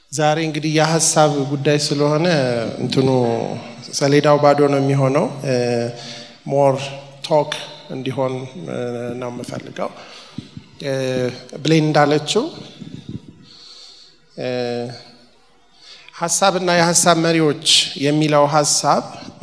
ዛሬ እንግዲህ የሀሳብ ጉዳይ ስለሆነ እንትኑ ሰሌዳው ባዶ ነው የሚሆነው። ሞር ቶክ እንዲሆን ነው የምፈልገው። ብሌን እንዳለችው ሀሳብና የሀሳብ መሪዎች የሚለው ሀሳብ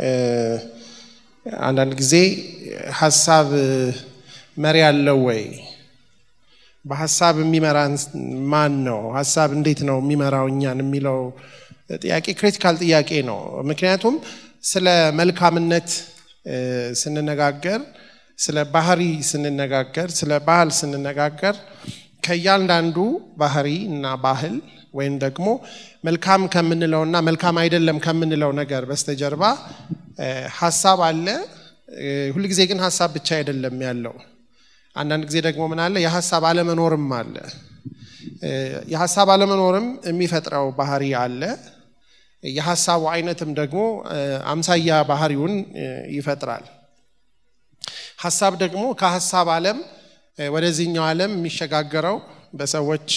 አንዳንድ ጊዜ ሀሳብ መሪ አለው ወይ? በሀሳብ የሚመራን ማን ነው? ሀሳብ እንዴት ነው የሚመራው እኛን የሚለው ጥያቄ ክሪቲካል ጥያቄ ነው። ምክንያቱም ስለ መልካምነት ስንነጋገር፣ ስለ ባህሪ ስንነጋገር፣ ስለ ባህል ስንነጋገር ከእያንዳንዱ ባህሪ እና ባህል ወይም ደግሞ መልካም ከምንለውና መልካም አይደለም ከምንለው ነገር በስተጀርባ ሀሳብ አለ። ሁልጊዜ ግን ሀሳብ ብቻ አይደለም ያለው። አንዳንድ ጊዜ ደግሞ ምን አለ? የሀሳብ አለመኖርም አለ። የሀሳብ አለመኖርም የሚፈጥረው ባህሪ አለ። የሀሳቡ አይነትም ደግሞ አምሳያ ባህሪውን ይፈጥራል። ሀሳብ ደግሞ ከሀሳብ ዓለም ወደዚህኛው ዓለም የሚሸጋገረው በሰዎች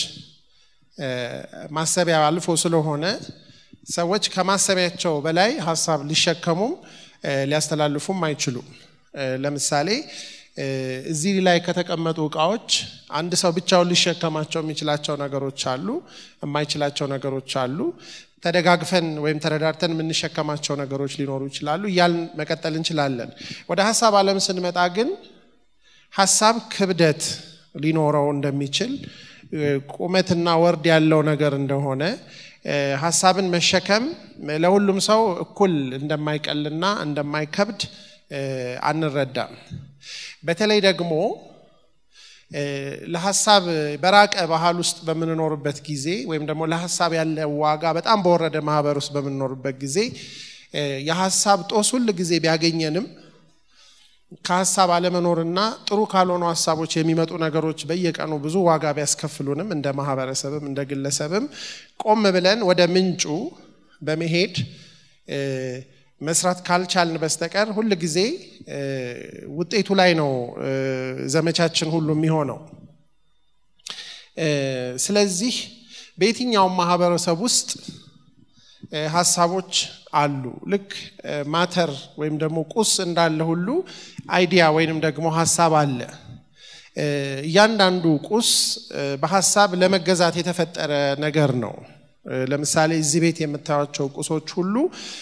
ማሰቢያ አልፎ ስለሆነ ሰዎች ከማሰቢያቸው በላይ ሀሳብ ሊሸከሙም ሊያስተላልፉም አይችሉም። ለምሳሌ እዚህ ላይ ከተቀመጡ እቃዎች አንድ ሰው ብቻውን ሊሸከማቸው የሚችላቸው ነገሮች አሉ፣ የማይችላቸው ነገሮች አሉ። ተደጋግፈን ወይም ተረዳርተን የምንሸከማቸው ነገሮች ሊኖሩ ይችላሉ። እያልን መቀጠል እንችላለን። ወደ ሀሳብ ዓለም ስንመጣ ግን ሀሳብ ክብደት ሊኖረው እንደሚችል ቁመትና ወርድ ያለው ነገር እንደሆነ ሀሳብን መሸከም ለሁሉም ሰው እኩል እንደማይቀልና እንደማይከብድ አንረዳም። በተለይ ደግሞ ለሀሳብ በራቀ ባህል ውስጥ በምንኖርበት ጊዜ ወይም ደግሞ ለሀሳብ ያለ ዋጋ በጣም በወረደ ማህበር ውስጥ በምንኖርበት ጊዜ የሀሳብ ጦስ ሁል ጊዜ ቢያገኘንም ከሀሳብ አለመኖርና ጥሩ ካልሆኑ ሀሳቦች የሚመጡ ነገሮች በየቀኑ ብዙ ዋጋ ቢያስከፍሉንም እንደ ማህበረሰብም እንደ ግለሰብም ቆም ብለን ወደ ምንጩ በመሄድ መስራት ካልቻልን በስተቀር ሁል ጊዜ ውጤቱ ላይ ነው ዘመቻችን ሁሉ የሚሆነው። ስለዚህ በየትኛውም ማህበረሰብ ውስጥ ሀሳቦች አሉ። ልክ ማተር ወይም ደግሞ ቁስ እንዳለ ሁሉ አይዲያ ወይንም ደግሞ ሀሳብ አለ። እያንዳንዱ ቁስ በሀሳብ ለመገዛት የተፈጠረ ነገር ነው። ለምሳሌ እዚህ ቤት የምታዩቸው ቁሶች ሁሉ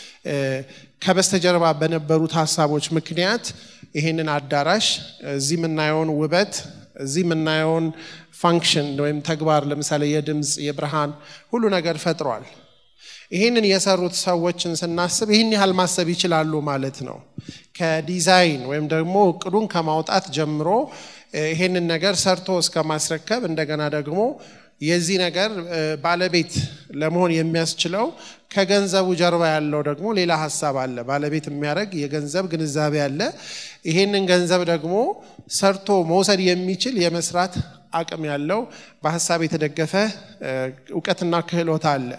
ከበስተጀርባ በነበሩት ሀሳቦች ምክንያት ይሄንን አዳራሽ እዚህ የምናየውን ውበት እዚህ የምናየውን ፋንክሽን ወይም ተግባር ለምሳሌ የድምፅ የብርሃን ሁሉ ነገር ፈጥሯል። ይህንን የሰሩት ሰዎችን ስናስብ ይህን ያህል ማሰብ ይችላሉ ማለት ነው። ከዲዛይን ወይም ደግሞ እቅዱን ከማውጣት ጀምሮ ይሄንን ነገር ሰርቶ እስከ ማስረከብ እንደገና ደግሞ የዚህ ነገር ባለቤት ለመሆን የሚያስችለው ከገንዘቡ ጀርባ ያለው ደግሞ ሌላ ሀሳብ አለ። ባለቤት የሚያደርግ የገንዘብ ግንዛቤ አለ። ይሄንን ገንዘብ ደግሞ ሰርቶ መውሰድ የሚችል የመስራት አቅም ያለው በሀሳብ የተደገፈ እውቀትና ክህሎት አለ።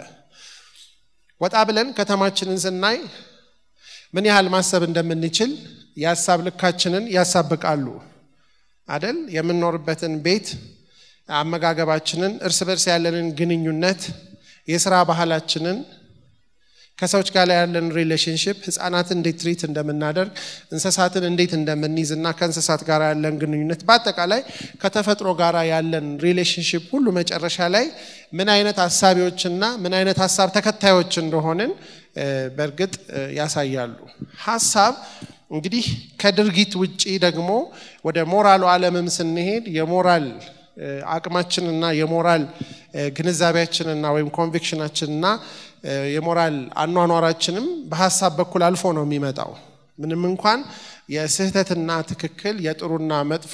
ወጣ ብለን ከተማችንን ስናይ ምን ያህል ማሰብ እንደምንችል የሀሳብ ልካችንን ያሳብቃሉ አደል? የምንኖርበትን ቤት አመጋገባችንን፣ እርስ በርስ ያለንን ግንኙነት፣ የስራ ባህላችንን፣ ከሰዎች ጋር ያለን ሪሌሽንሽፕ፣ ህፃናትን እንዴት ትሪት እንደምናደርግ፣ እንስሳትን እንዴት እንደምንይዝ እና ከእንስሳት ጋር ያለን ግንኙነት፣ በአጠቃላይ ከተፈጥሮ ጋር ያለን ሪሌሽንሽፕ ሁሉ መጨረሻ ላይ ምን አይነት ሀሳቢዎችና ምን አይነት ሀሳብ ተከታዮች እንደሆንን በእርግጥ ያሳያሉ። ሀሳብ እንግዲህ ከድርጊት ውጪ ደግሞ ወደ ሞራሉ ዓለምም ስንሄድ የሞራል አቅማችንና የሞራል ግንዛቤያችንና ወይም ኮንቪክሽናችንና የሞራል አኗኗራችንም በሀሳብ በኩል አልፎ ነው የሚመጣው። ምንም እንኳን የስህተትና ትክክል የጥሩና መጥፎ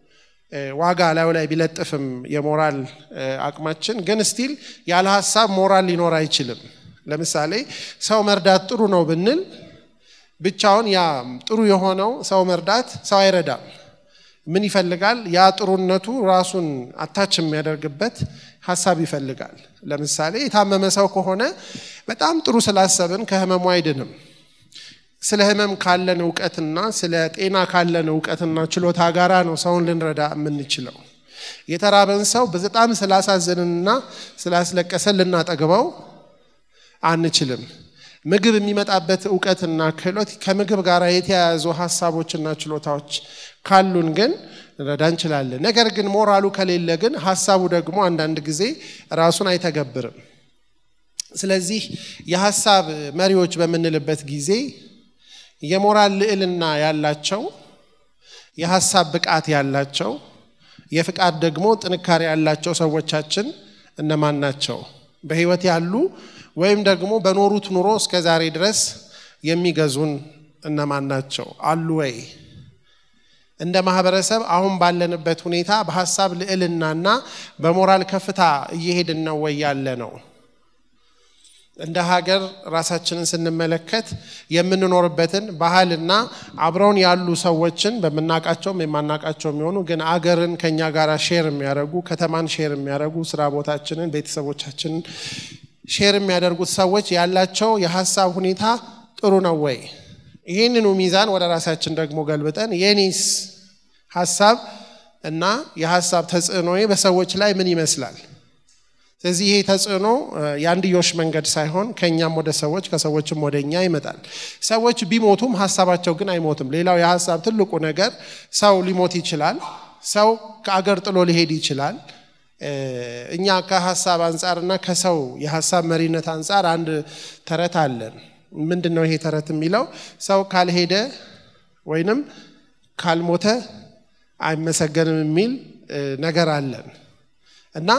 ዋጋ ላዩ ላይ ቢለጥፍም የሞራል አቅማችን ግን ስቲል ያለ ሀሳብ ሞራል ሊኖር አይችልም። ለምሳሌ ሰው መርዳት ጥሩ ነው ብንል ብቻውን ያ ጥሩ የሆነው ሰው መርዳት ሰው አይረዳም። ምን ይፈልጋል? ያ ጥሩነቱ ራሱን አታች የሚያደርግበት ሀሳብ ይፈልጋል። ለምሳሌ የታመመ ሰው ከሆነ በጣም ጥሩ ስላሰብን ከህመሙ አይድንም። ስለ ህመም ካለን እውቀትና ስለ ጤና ካለን እውቀትና ችሎታ ጋራ ነው ሰውን ልንረዳ የምንችለው። የተራበን ሰው በጣም ስላሳዘንንና ስላስለቀሰን ልናጠግበው አንችልም። ምግብ የሚመጣበት እውቀትና ክህሎት ከምግብ ጋር የተያያዙ ሀሳቦችና ችሎታዎች ካሉን ግን ልንረዳ እንችላለን። ነገር ግን ሞራሉ ከሌለ ግን ሀሳቡ ደግሞ አንዳንድ ጊዜ ራሱን አይተገብርም። ስለዚህ የሀሳብ መሪዎች በምንልበት ጊዜ የሞራል ልዕልና ያላቸው፣ የሀሳብ ብቃት ያላቸው፣ የፍቃድ ደግሞ ጥንካሬ ያላቸው ሰዎቻችን እነማን ናቸው? በህይወት ያሉ ወይም ደግሞ በኖሩት ኑሮ እስከ ዛሬ ድረስ የሚገዙን እነማን ናቸው? አሉ ወይ? እንደ ማህበረሰብ አሁን ባለንበት ሁኔታ በሀሳብ ልዕልናና በሞራል ከፍታ እየሄድን ነው ወይ ያለ ነው? እንደ ሀገር ራሳችንን ስንመለከት የምንኖርበትን ባህልና አብረውን ያሉ ሰዎችን በምናውቃቸውም የማናውቃቸው የሚሆኑ ግን አገርን ከኛ ጋር ሼር የሚያደርጉ ከተማን ሼር የሚያደርጉ ስራ ቦታችንን፣ ቤተሰቦቻችንን ሼር የሚያደርጉት ሰዎች ያላቸው የሀሳብ ሁኔታ ጥሩ ነው ወይ? ይህንኑ ሚዛን ወደ ራሳችን ደግሞ ገልብጠን የኔስ ሀሳብ እና የሀሳብ ተጽዕኖዬ በሰዎች ላይ ምን ይመስላል? ስለዚህ ይሄ ተጽዕኖ የአንድዮሽ መንገድ ሳይሆን ከእኛም ወደ ሰዎች ከሰዎችም ወደ እኛ ይመጣል። ሰዎች ቢሞቱም ሀሳባቸው ግን አይሞትም። ሌላው የሀሳብ ትልቁ ነገር ሰው ሊሞት ይችላል። ሰው ከአገር ጥሎ ሊሄድ ይችላል። እኛ ከሀሳብ አንጻርና ከሰው የሀሳብ መሪነት አንጻር አንድ ተረት አለን። ምንድን ነው ይሄ ተረት የሚለው? ሰው ካልሄደ ወይንም ካልሞተ አይመሰገንም የሚል ነገር አለን እና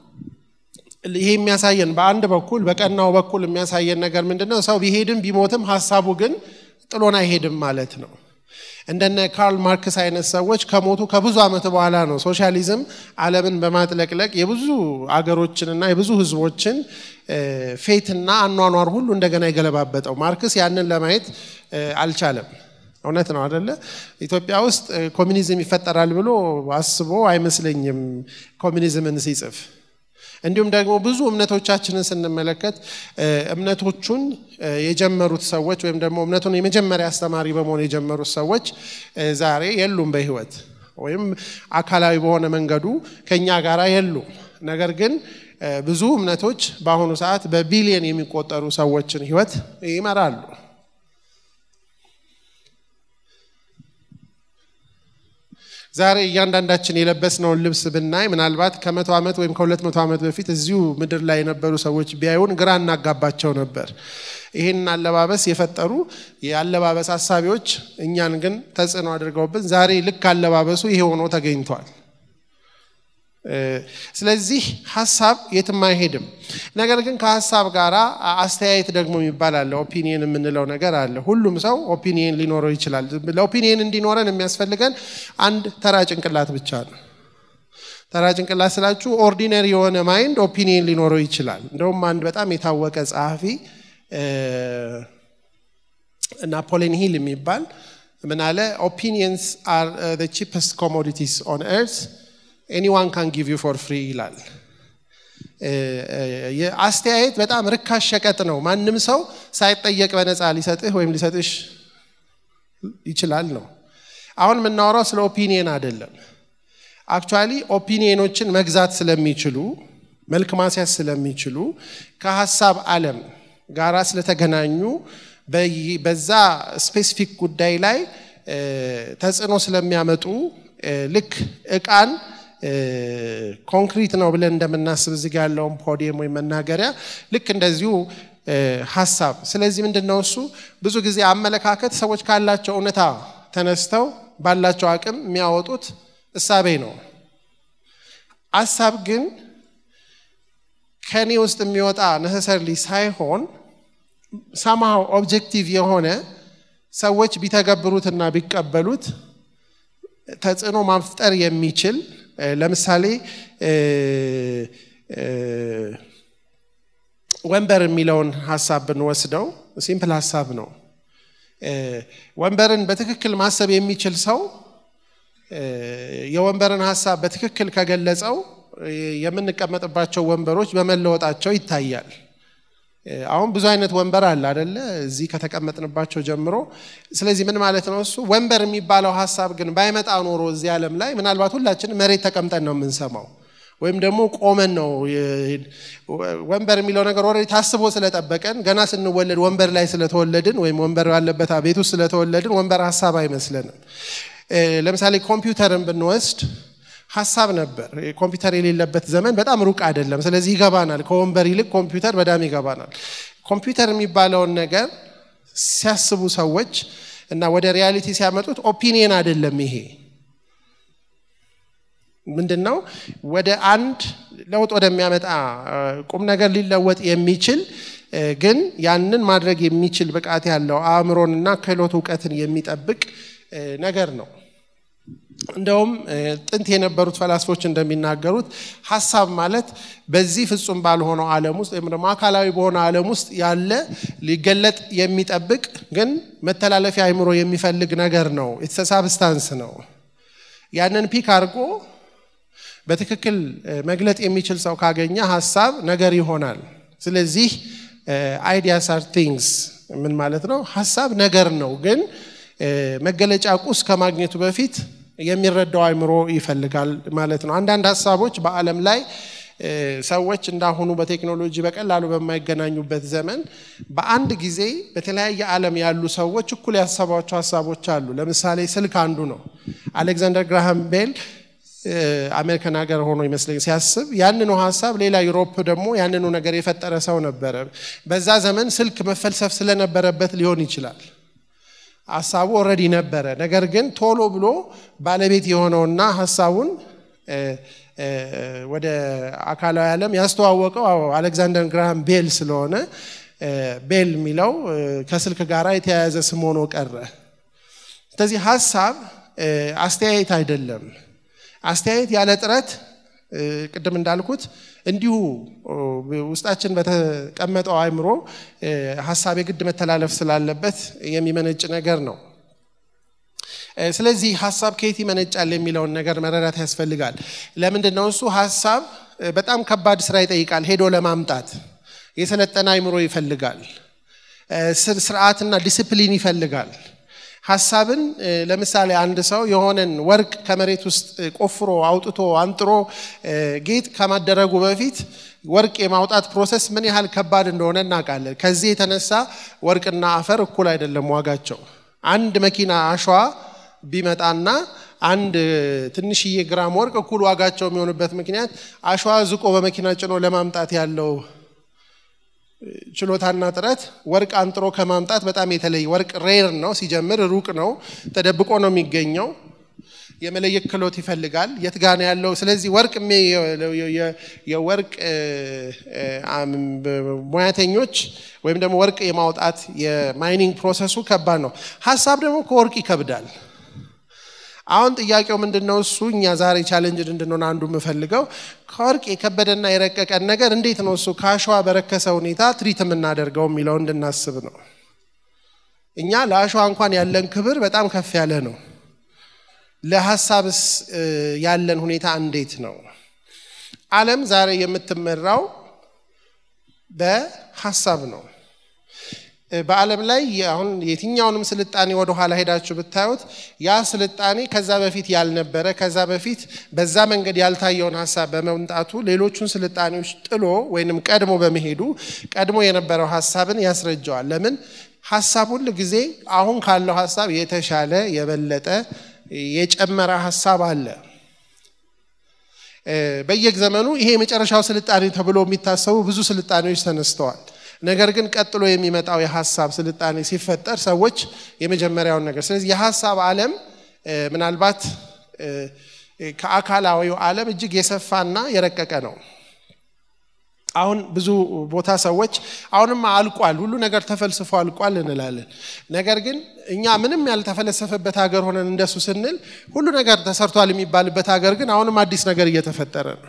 ይሄ የሚያሳየን በአንድ በኩል በቀናው በኩል የሚያሳየን ነገር ምንድን ነው? ሰው ቢሄድም ቢሞትም ሀሳቡ ግን ጥሎን አይሄድም ማለት ነው። እንደነ ካርል ማርክስ አይነት ሰዎች ከሞቱ ከብዙ ዓመት በኋላ ነው ሶሻሊዝም ዓለምን በማጥለቅለቅ የብዙ አገሮችንና የብዙ ሕዝቦችን ፌትና አኗኗር ሁሉ እንደገና የገለባበጠው። ማርክስ ያንን ለማየት አልቻለም። እውነት ነው አደለ? ኢትዮጵያ ውስጥ ኮሚኒዝም ይፈጠራል ብሎ አስቦ አይመስለኝም ኮሚኒዝምን ሲጽፍ። እንዲሁም ደግሞ ብዙ እምነቶቻችንን ስንመለከት እምነቶቹን የጀመሩት ሰዎች ወይም ደግሞ እምነቱን የመጀመሪያ አስተማሪ በመሆን የጀመሩት ሰዎች ዛሬ የሉም በህይወት ወይም አካላዊ በሆነ መንገዱ ከኛ ጋር የሉም። ነገር ግን ብዙ እምነቶች በአሁኑ ሰዓት በቢሊየን የሚቆጠሩ ሰዎችን ህይወት ይመራሉ። ዛሬ እያንዳንዳችን የለበስነውን ልብስ ብናይ ምናልባት ከመቶ ዓመት ወይም ከሁለት መቶ ዓመት በፊት እዚሁ ምድር ላይ የነበሩ ሰዎች ቢያዩን ግራ እናጋባቸው ነበር። ይህንን አለባበስ የፈጠሩ የአለባበስ ሀሳቢዎች እኛን ግን ተጽዕኖ አድርገውብን ዛሬ ልክ አለባበሱ ይሄ ሆኖ ተገኝቷል። ስለዚህ ሀሳብ የትም አይሄድም። ነገር ግን ከሀሳብ ጋር አስተያየት ደግሞ የሚባል አለ። ኦፒኒየን የምንለው ነገር አለ። ሁሉም ሰው ኦፒኒየን ሊኖረው ይችላል። ለኦፒኒየን እንዲኖረን የሚያስፈልገን አንድ ተራ ጭንቅላት ብቻ ነው። ተራ ጭንቅላት ስላችሁ ኦርዲነሪ የሆነ ማይንድ ኦፒኒየን ሊኖረው ይችላል። እንደውም አንድ በጣም የታወቀ ጸሐፊ ናፖሊን ሂል የሚባል ምን አለ? ኦፒኒየንስ አር ቺፐስት ኮሞዲቲስ ኦን ኤርት ኤኒዋን ካን ጊቭ ዩ ፎር ፍሪ ይላል። አስተያየት በጣም ርካሽ ሸቀጥ ነው። ማንም ሰው ሳይጠየቅ በነፃ ሊሰጥህ ወይም ሊሰጥሽ ይችላል ነው። አሁን የምናወራው ስለ ኦፒኒየን አይደለም። አክቹዋሊ ኦፒኒየኖችን መግዛት ስለሚችሉ መልክ ማስያዝ ስለሚችሉ ከሀሳብ ዓለም ጋራ ስለተገናኙ በዛ ስፔሲፊክ ጉዳይ ላይ ተጽዕኖ ስለሚያመጡ ልክ እቃን ኮንክሪት ነው ብለን እንደምናስብ እዚህ ጋ ያለውን ፖዲየም ወይም መናገሪያ ልክ እንደዚሁ ሀሳብ። ስለዚህ ምንድን ነው እሱ ብዙ ጊዜ አመለካከት ሰዎች ካላቸው እውነታ ተነስተው ባላቸው አቅም የሚያወጡት እሳቤ ነው። ሀሳብ ግን ከኔ ውስጥ የሚወጣ ነሰሰርሊ ሳይሆን ሰማው ኦብጀክቲቭ የሆነ ሰዎች ቢተገብሩትና ቢቀበሉት ተጽዕኖ ማፍጠር የሚችል ለምሳሌ ወንበር የሚለውን ሀሳብ ብንወስደው ሲምፕል ሀሳብ ነው። ወንበርን በትክክል ማሰብ የሚችል ሰው የወንበርን ሀሳብ በትክክል ከገለጸው የምንቀመጥባቸው ወንበሮች በመለወጣቸው ይታያል። አሁን ብዙ አይነት ወንበር አለ አደለ? እዚህ ከተቀመጥንባቸው ጀምሮ። ስለዚህ ምን ማለት ነው እሱ ወንበር የሚባለው ሀሳብ ግን ባይመጣ ኖሮ እዚህ ዓለም ላይ ምናልባት ሁላችንም መሬት ተቀምጠን ነው የምንሰማው ወይም ደግሞ ቆመን ነው። ወንበር የሚለው ነገር ኦልሬዲ ታስቦ ስለጠበቀን ገና ስንወለድ ወንበር ላይ ስለተወለድን ወይም ወንበር ባለበት ቤት ውስጥ ስለተወለድን ወንበር ሀሳብ አይመስለንም። ለምሳሌ ኮምፒውተርን ብንወስድ ሀሳብ ነበር። ኮምፒውተር የሌለበት ዘመን በጣም ሩቅ አይደለም። ስለዚህ ይገባናል። ከወንበር ይልቅ ኮምፒውተር በጣም ይገባናል። ኮምፒውተር የሚባለውን ነገር ሲያስቡ ሰዎች እና ወደ ሪያሊቲ ሲያመጡት ኦፒኒየን አይደለም ይሄ ምንድን ነው ወደ አንድ ለውጥ ወደሚያመጣ ቁም ነገር ሊለወጥ የሚችል ግን ያንን ማድረግ የሚችል ብቃት ያለው አእምሮንና ክህሎት እውቀትን የሚጠብቅ ነገር ነው። እንደውም ጥንት የነበሩት ፈላስፎች እንደሚናገሩት ሀሳብ ማለት በዚህ ፍጹም ባልሆነው ዓለም ውስጥ ወይም ደግሞ አካላዊ በሆነ ዓለም ውስጥ ያለ ሊገለጥ የሚጠብቅ ግን መተላለፊያ አእምሮ የሚፈልግ ነገር ነው። ሳብስታንስ ነው። ያንን ፒክ አድርጎ በትክክል መግለጥ የሚችል ሰው ካገኘ ሀሳብ ነገር ይሆናል። ስለዚህ አይዲያስ አር ቲንግስ ምን ማለት ነው? ሀሳብ ነገር ነው፣ ግን መገለጫ ቁስ ከማግኘቱ በፊት የሚረዳው አእምሮ ይፈልጋል ማለት ነው። አንዳንድ ሀሳቦች በዓለም ላይ ሰዎች እንዳሁኑ በቴክኖሎጂ በቀላሉ በማይገናኙበት ዘመን በአንድ ጊዜ በተለያየ ዓለም ያሉ ሰዎች እኩል ያሰቧቸው ሀሳቦች አሉ። ለምሳሌ ስልክ አንዱ ነው። አሌክዛንደር ግራሃም ቤል አሜሪካን ሀገር ሆኖ ይመስለኝ ሲያስብ ያንኑ ሀሳብ ሌላ ዩሮፕ ደግሞ ያንኑ ነገር የፈጠረ ሰው ነበረ። በዛ ዘመን ስልክ መፈልሰፍ ስለነበረበት ሊሆን ይችላል። ሀሳቡ ኦልሬዲ ነበረ። ነገር ግን ቶሎ ብሎ ባለቤት የሆነውና ሀሳቡን ወደ አካላዊ ዓለም ያስተዋወቀው አሌክዛንደር ግራሃም ቤል ስለሆነ ቤል የሚለው ከስልክ ጋር የተያያዘ ስም ሆኖ ቀረ። ስለዚህ ሀሳብ አስተያየት አይደለም። አስተያየት ያለ ጥረት ቅድም እንዳልኩት እንዲሁ ውስጣችን በተቀመጠው አእምሮ ሀሳብ የግድ መተላለፍ ስላለበት የሚመነጭ ነገር ነው። ስለዚህ ሀሳብ ከየት ይመነጫል የሚለውን ነገር መረዳት ያስፈልጋል። ለምንድን ነው እሱ ሀሳብ በጣም ከባድ ስራ ይጠይቃል። ሄዶ ለማምጣት የሰለጠነ አእምሮ ይፈልጋል። ስርዓትና ዲስፕሊን ይፈልጋል። ሀሳብን ለምሳሌ አንድ ሰው የሆነን ወርቅ ከመሬት ውስጥ ቆፍሮ አውጥቶ አንጥሮ ጌጥ ከማደረጉ በፊት ወርቅ የማውጣት ፕሮሰስ ምን ያህል ከባድ እንደሆነ እናውቃለን። ከዚህ የተነሳ ወርቅና አፈር እኩል አይደለም ዋጋቸው። አንድ መኪና አሸዋ ቢመጣና አንድ ትንሽዬ ግራም ወርቅ እኩል ዋጋቸው የሚሆንበት ምክንያት አሸዋ ዝቆ በመኪና ጭኖ ለማምጣት ያለው ችሎታና ጥረት ወርቅ አንጥሮ ከማምጣት በጣም የተለየ ወርቅ ሬር ነው። ሲጀምር ሩቅ ነው፣ ተደብቆ ነው የሚገኘው። የመለየት ክህሎት ይፈልጋል። የት ጋ ነው ያለው? ስለዚህ ወርቅ የወርቅ ሙያተኞች ወይም ደግሞ ወርቅ የማውጣት የማይኒንግ ፕሮሰሱ ከባድ ነው። ሀሳብ ደግሞ ከወርቅ ይከብዳል። አሁን ጥያቄው ምንድን ነው? እሱ እኛ ዛሬ ቻሌንጅድ እንድንሆን አንዱ የምፈልገው ከወርቅ የከበደና የረቀቀን ነገር እንዴት ነው እሱ ከአሸዋ በረከሰ ሁኔታ ትሪት የምናደርገው የሚለው እንድናስብ ነው። እኛ ለአሸዋ እንኳን ያለን ክብር በጣም ከፍ ያለ ነው። ለሀሳብስ ያለን ሁኔታ እንዴት ነው? ዓለም ዛሬ የምትመራው በሀሳብ ነው። በዓለም ላይ አሁን የትኛውንም ስልጣኔ ወደ ኋላ ሄዳችሁ ብታዩት ያ ስልጣኔ ከዛ በፊት ያልነበረ ከዛ በፊት በዛ መንገድ ያልታየውን ሀሳብ በመምጣቱ ሌሎቹን ስልጣኔዎች ጥሎ ወይንም ቀድሞ በመሄዱ ቀድሞ የነበረው ሀሳብን ያስረጀዋል። ለምን ሀሳብ ሁል ጊዜ አሁን ካለው ሀሳብ የተሻለ የበለጠ የጨመረ ሀሳብ አለ። በየዘመኑ ይሄ የመጨረሻው ስልጣኔ ተብሎ የሚታሰቡ ብዙ ስልጣኔዎች ተነስተዋል። ነገር ግን ቀጥሎ የሚመጣው የሀሳብ ስልጣኔ ሲፈጠር ሰዎች የመጀመሪያውን ነገር ስለዚህ የሀሳብ ዓለም ምናልባት ከአካላዊው ዓለም እጅግ የሰፋና የረቀቀ ነው። አሁን ብዙ ቦታ ሰዎች አሁንም አልቋል፣ ሁሉ ነገር ተፈልስፎ አልቋል እንላለን። ነገር ግን እኛ ምንም ያልተፈለሰፈበት ሀገር ሆነን እንደሱ ስንል ሁሉ ነገር ተሰርቷል የሚባልበት ሀገር ግን አሁንም አዲስ ነገር እየተፈጠረ ነው።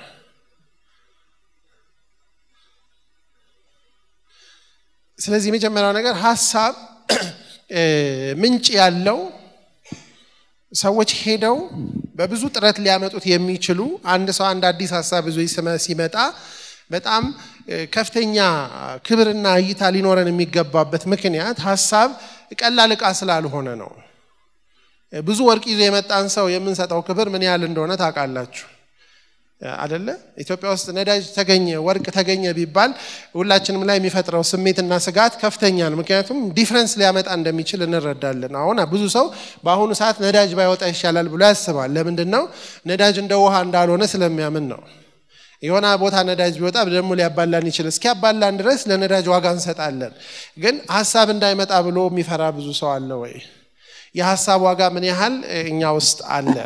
ስለዚህ የመጀመሪያው ነገር ሀሳብ ምንጭ ያለው ሰዎች ሄደው በብዙ ጥረት ሊያመጡት የሚችሉ አንድ ሰው አንድ አዲስ ሀሳብ ብዙ ሲመጣ በጣም ከፍተኛ ክብርና እይታ ሊኖረን የሚገባበት ምክንያት ሀሳብ ቀላል ዕቃ ስላልሆነ ነው። ብዙ ወርቅ ይዞ የመጣን ሰው የምንሰጠው ክብር ምን ያህል እንደሆነ ታውቃላችሁ አደለ? ኢትዮጵያ ውስጥ ነዳጅ ተገኘ፣ ወርቅ ተገኘ ቢባል ሁላችንም ላይ የሚፈጥረው ስሜትና ስጋት ከፍተኛ ነው። ምክንያቱም ዲፍረንስ ሊያመጣ እንደሚችል እንረዳለን። አሁን ብዙ ሰው በአሁኑ ሰዓት ነዳጅ ባይወጣ ይሻላል ብሎ ያስባል። ለምንድን ነው? ነዳጅ እንደ ውሃ እንዳልሆነ ስለሚያምን ነው። የሆነ ቦታ ነዳጅ ቢወጣ ደግሞ ሊያባላን ይችል። እስኪያባላን ድረስ ለነዳጅ ዋጋ እንሰጣለን። ግን ሀሳብ እንዳይመጣ ብሎ የሚፈራ ብዙ ሰው አለ ወይ? የሀሳብ ዋጋ ምን ያህል እኛ ውስጥ አለ?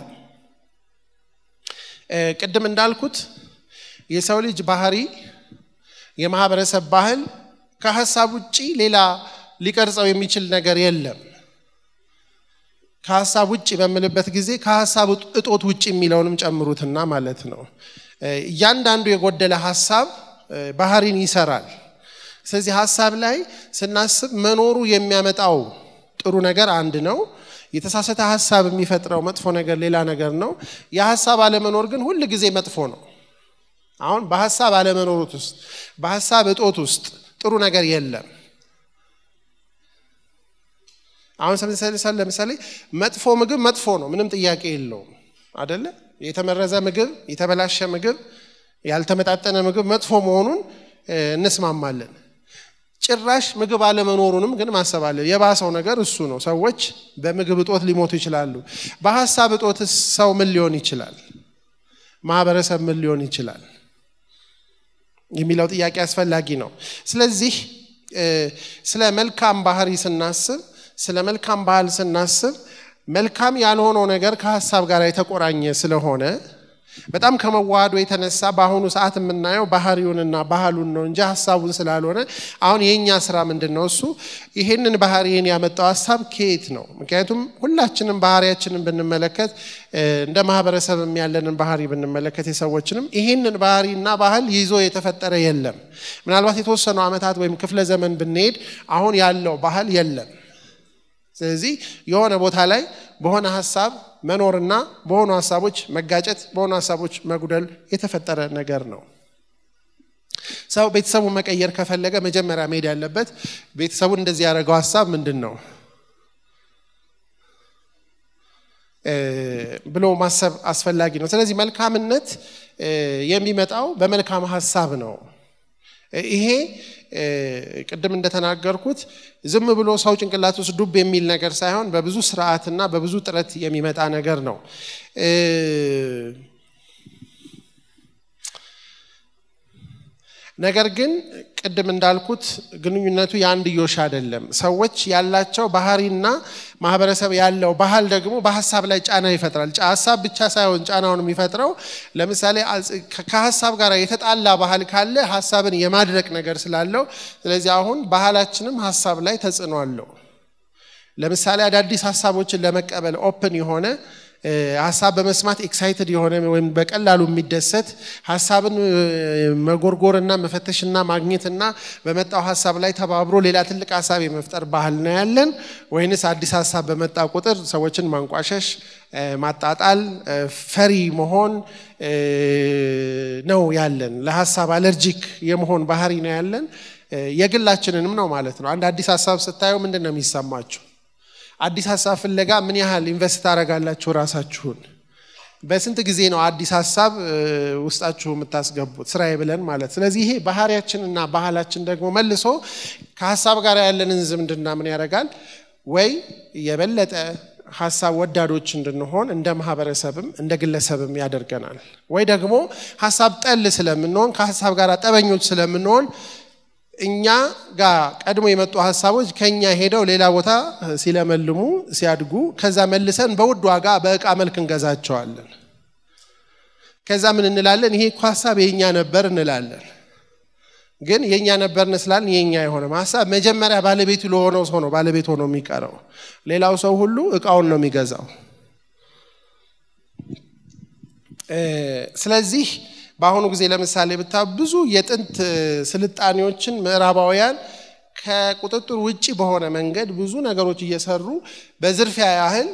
ቅድም እንዳልኩት የሰው ልጅ ባህሪ፣ የማህበረሰብ ባህል ከሀሳብ ውጭ ሌላ ሊቀርጸው የሚችል ነገር የለም። ከሀሳብ ውጭ በምልበት ጊዜ ከሀሳብ እጦት ውጭ የሚለውንም ጨምሩትና ማለት ነው። እያንዳንዱ የጎደለ ሀሳብ ባህሪን ይሰራል። ስለዚህ ሀሳብ ላይ ስናስብ መኖሩ የሚያመጣው ጥሩ ነገር አንድ ነው። የተሳሳተ ሀሳብ የሚፈጥረው መጥፎ ነገር ሌላ ነገር ነው። የሀሳብ አለመኖር ግን ሁል ጊዜ መጥፎ ነው። አሁን በሀሳብ አለመኖሩት ውስጥ በሀሳብ እጦት ውስጥ ጥሩ ነገር የለም። አሁን ለምሳሌ መጥፎ ምግብ መጥፎ ነው፣ ምንም ጥያቄ የለውም አደለ? የተመረዘ ምግብ፣ የተበላሸ ምግብ፣ ያልተመጣጠነ ምግብ መጥፎ መሆኑን እንስማማለን። ጭራሽ ምግብ አለመኖሩንም ግን ማሰብ አለ። የባሰው ነገር እሱ ነው። ሰዎች በምግብ እጦት ሊሞቱ ይችላሉ። በሀሳብ እጦት ሰው ምን ሊሆን ይችላል? ማህበረሰብ ምን ሊሆን ይችላል? የሚለው ጥያቄ አስፈላጊ ነው። ስለዚህ ስለ መልካም ባህሪ ስናስብ፣ ስለ መልካም ባህል ስናስብ መልካም ያልሆነው ነገር ከሀሳብ ጋር የተቆራኘ ስለሆነ በጣም ከመዋሃዱ የተነሳ በአሁኑ ሰዓት የምናየው ባህሪውንና ባህሉን ነው እንጂ ሀሳቡን ስላልሆነ አሁን የእኛ ስራ ምንድን ነው? እሱ ይሄንን ባህሪን ያመጣው ሀሳብ ከየት ነው? ምክንያቱም ሁላችንም ባህሪያችንን ብንመለከት እንደ ማህበረሰብም ያለንን ባህሪ ብንመለከት የሰዎችንም ይሄንን ባህሪና ባህል ይዞ የተፈጠረ የለም። ምናልባት የተወሰኑ ዓመታት ወይም ክፍለ ዘመን ብንሄድ አሁን ያለው ባህል የለም። ስለዚህ የሆነ ቦታ ላይ በሆነ ሀሳብ መኖርና በሆኑ ሀሳቦች መጋጨት፣ በሆኑ ሀሳቦች መጉደል የተፈጠረ ነገር ነው። ሰው ቤተሰቡን መቀየር ከፈለገ መጀመሪያ መሄድ ያለበት ቤተሰቡን እንደዚህ ያደረገው ሀሳብ ምንድን ነው ብሎ ማሰብ አስፈላጊ ነው። ስለዚህ መልካምነት የሚመጣው በመልካም ሀሳብ ነው። ይሄ ቅድም እንደተናገርኩት ዝም ብሎ ሰው ጭንቅላት ውስጥ ዱብ የሚል ነገር ሳይሆን በብዙ ስርዓትና በብዙ ጥረት የሚመጣ ነገር ነው። ነገር ግን ቅድም እንዳልኩት ግንኙነቱ የአንድዮሽ አይደለም። ሰዎች ያላቸው ባህሪና ማህበረሰብ ያለው ባህል ደግሞ በሀሳብ ላይ ጫና ይፈጥራል። ሀሳብ ብቻ ሳይሆን ጫናውን የሚፈጥረው ለምሳሌ ከሀሳብ ጋር የተጣላ ባህል ካለ ሀሳብን የማድረቅ ነገር ስላለው፣ ስለዚህ አሁን ባህላችንም ሀሳብ ላይ ተጽዕኖ አለው። ለምሳሌ አዳዲስ ሀሳቦችን ለመቀበል ኦፕን የሆነ ሀሳብ በመስማት ኤክሳይትድ የሆነ ወይም በቀላሉ የሚደሰት ሀሳብን መጎርጎርና መፈተሽና ማግኘትና በመጣው ሀሳብ ላይ ተባብሮ ሌላ ትልቅ ሀሳብ የመፍጠር ባህል ነው ያለን? ወይንስ አዲስ ሀሳብ በመጣ ቁጥር ሰዎችን ማንቋሸሽ፣ ማጣጣል፣ ፈሪ መሆን ነው ያለን? ለሀሳብ አለርጂክ የመሆን ባህሪ ነው ያለን? የግላችንንም ነው ማለት ነው። አንድ አዲስ ሀሳብ ስታዩ ምንድን ነው የሚሰማችሁ? አዲስ ሀሳብ ፍለጋ ምን ያህል ኢንቨስት ታደርጋላችሁ ራሳችሁን? በስንት ጊዜ ነው አዲስ ሀሳብ ውስጣችሁ የምታስገቡት? ስራዬ ብለን ማለት። ስለዚህ ይሄ ባህሪያችንና ባህላችን ደግሞ መልሶ ከሀሳብ ጋር ያለንን ዝምድና ምን ያደርጋል? ወይ የበለጠ ሀሳብ ወዳዶች እንድንሆን እንደ ማህበረሰብም እንደ ግለሰብም ያደርገናል። ወይ ደግሞ ሀሳብ ጠል ስለምንሆን ከሀሳብ ጋር ጠበኞች ስለምንሆን እኛ ጋር ቀድሞ የመጡ ሀሳቦች ከኛ ሄደው ሌላ ቦታ ሲለመልሙ ሲያድጉ ከዛ መልሰን በውድ ዋጋ በእቃ መልክ እንገዛቸዋለን። ከዛ ምን እንላለን? ይሄ እኮ ሀሳብ የኛ ነበር እንላለን። ግን የኛ ነበር እንስላለን የኛ የሆነ ሀሳብ መጀመሪያ ባለቤቱ ለሆነው ሰው ነው ባለቤት ሆኖ የሚቀረው። ሌላው ሰው ሁሉ እቃውን ነው የሚገዛው። ስለዚህ በአሁኑ ጊዜ ለምሳሌ ብታ ብዙ የጥንት ስልጣኔዎችን ምዕራባውያን ከቁጥጥር ውጭ በሆነ መንገድ ብዙ ነገሮች እየሰሩ በዝርፊያ ያህል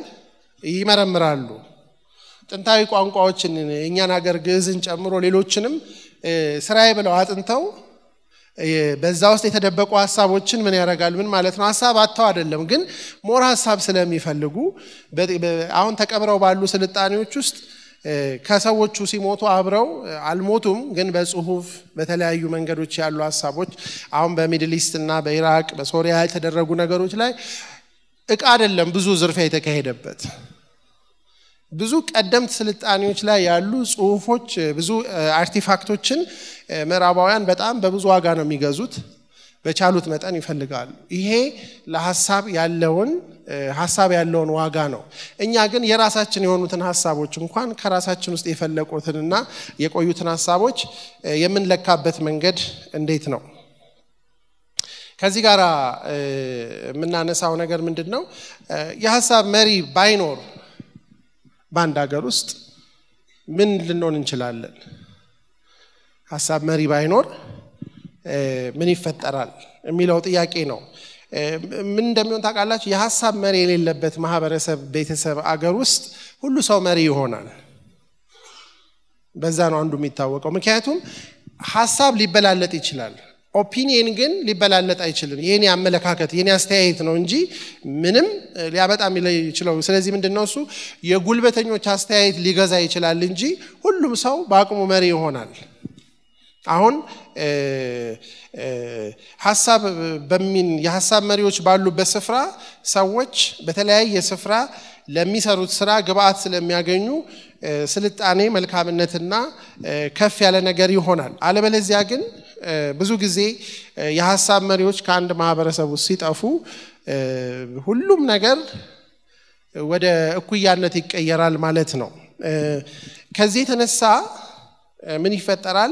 ይመረምራሉ። ጥንታዊ ቋንቋዎችን የእኛን ሀገር ግዕዝን ጨምሮ ሌሎችንም ስራዬ ብለው አጥንተው በዛ ውስጥ የተደበቁ ሀሳቦችን ምን ያደርጋሉ? ምን ማለት ነው? ሀሳብ አጥተው አይደለም፣ ግን ሞር ሀሳብ ስለሚፈልጉ አሁን ተቀብረው ባሉ ስልጣኔዎች ውስጥ ከሰዎቹ ሲሞቱ አብረው አልሞቱም፣ ግን በጽሁፍ በተለያዩ መንገዶች ያሉ ሀሳቦች አሁን በሚድል ኢስት እና በኢራቅ በሶሪያ የተደረጉ ነገሮች ላይ እቃ አይደለም ብዙ ዝርፊያ የተካሄደበት ብዙ ቀደምት ስልጣኔዎች ላይ ያሉ ጽሁፎች፣ ብዙ አርቲፋክቶችን ምዕራባውያን በጣም በብዙ ዋጋ ነው የሚገዙት። በቻሉት መጠን ይፈልጋሉ። ይሄ ለሀሳብ ያለውን ሀሳብ ያለውን ዋጋ ነው። እኛ ግን የራሳችን የሆኑትን ሀሳቦች እንኳን ከራሳችን ውስጥ የፈለቁትንና የቆዩትን ሀሳቦች የምንለካበት መንገድ እንዴት ነው? ከዚህ ጋር የምናነሳው ነገር ምንድን ነው? የሀሳብ መሪ ባይኖር በአንድ ሀገር ውስጥ ምን ልንሆን እንችላለን? ሀሳብ መሪ ባይኖር ምን ይፈጠራል የሚለው ጥያቄ ነው። ምን እንደሚሆን ታውቃላችሁ? የሀሳብ መሪ የሌለበት ማህበረሰብ፣ ቤተሰብ፣ አገር ውስጥ ሁሉ ሰው መሪ ይሆናል። በዛ ነው አንዱ የሚታወቀው። ምክንያቱም ሀሳብ ሊበላለጥ ይችላል። ኦፒኒየን ግን ሊበላለጥ አይችልም። የኔ አመለካከት የኔ አስተያየት ነው እንጂ ምንም ሊያመጣ የሚችለው። ስለዚህ ምንድን ነው እሱ የጉልበተኞች አስተያየት ሊገዛ ይችላል እንጂ ሁሉም ሰው በአቅሙ መሪ ይሆናል። አሁን ሀሳብ በሚን የሀሳብ መሪዎች ባሉበት ስፍራ ሰዎች በተለያየ ስፍራ ለሚሰሩት ስራ ግብአት ስለሚያገኙ ስልጣኔ፣ መልካምነትና ከፍ ያለ ነገር ይሆናል። አለበለዚያ ግን ብዙ ጊዜ የሀሳብ መሪዎች ከአንድ ማህበረሰብ ውስጥ ሲጠፉ ሁሉም ነገር ወደ እኩያነት ይቀየራል ማለት ነው። ከዚህ የተነሳ ምን ይፈጠራል?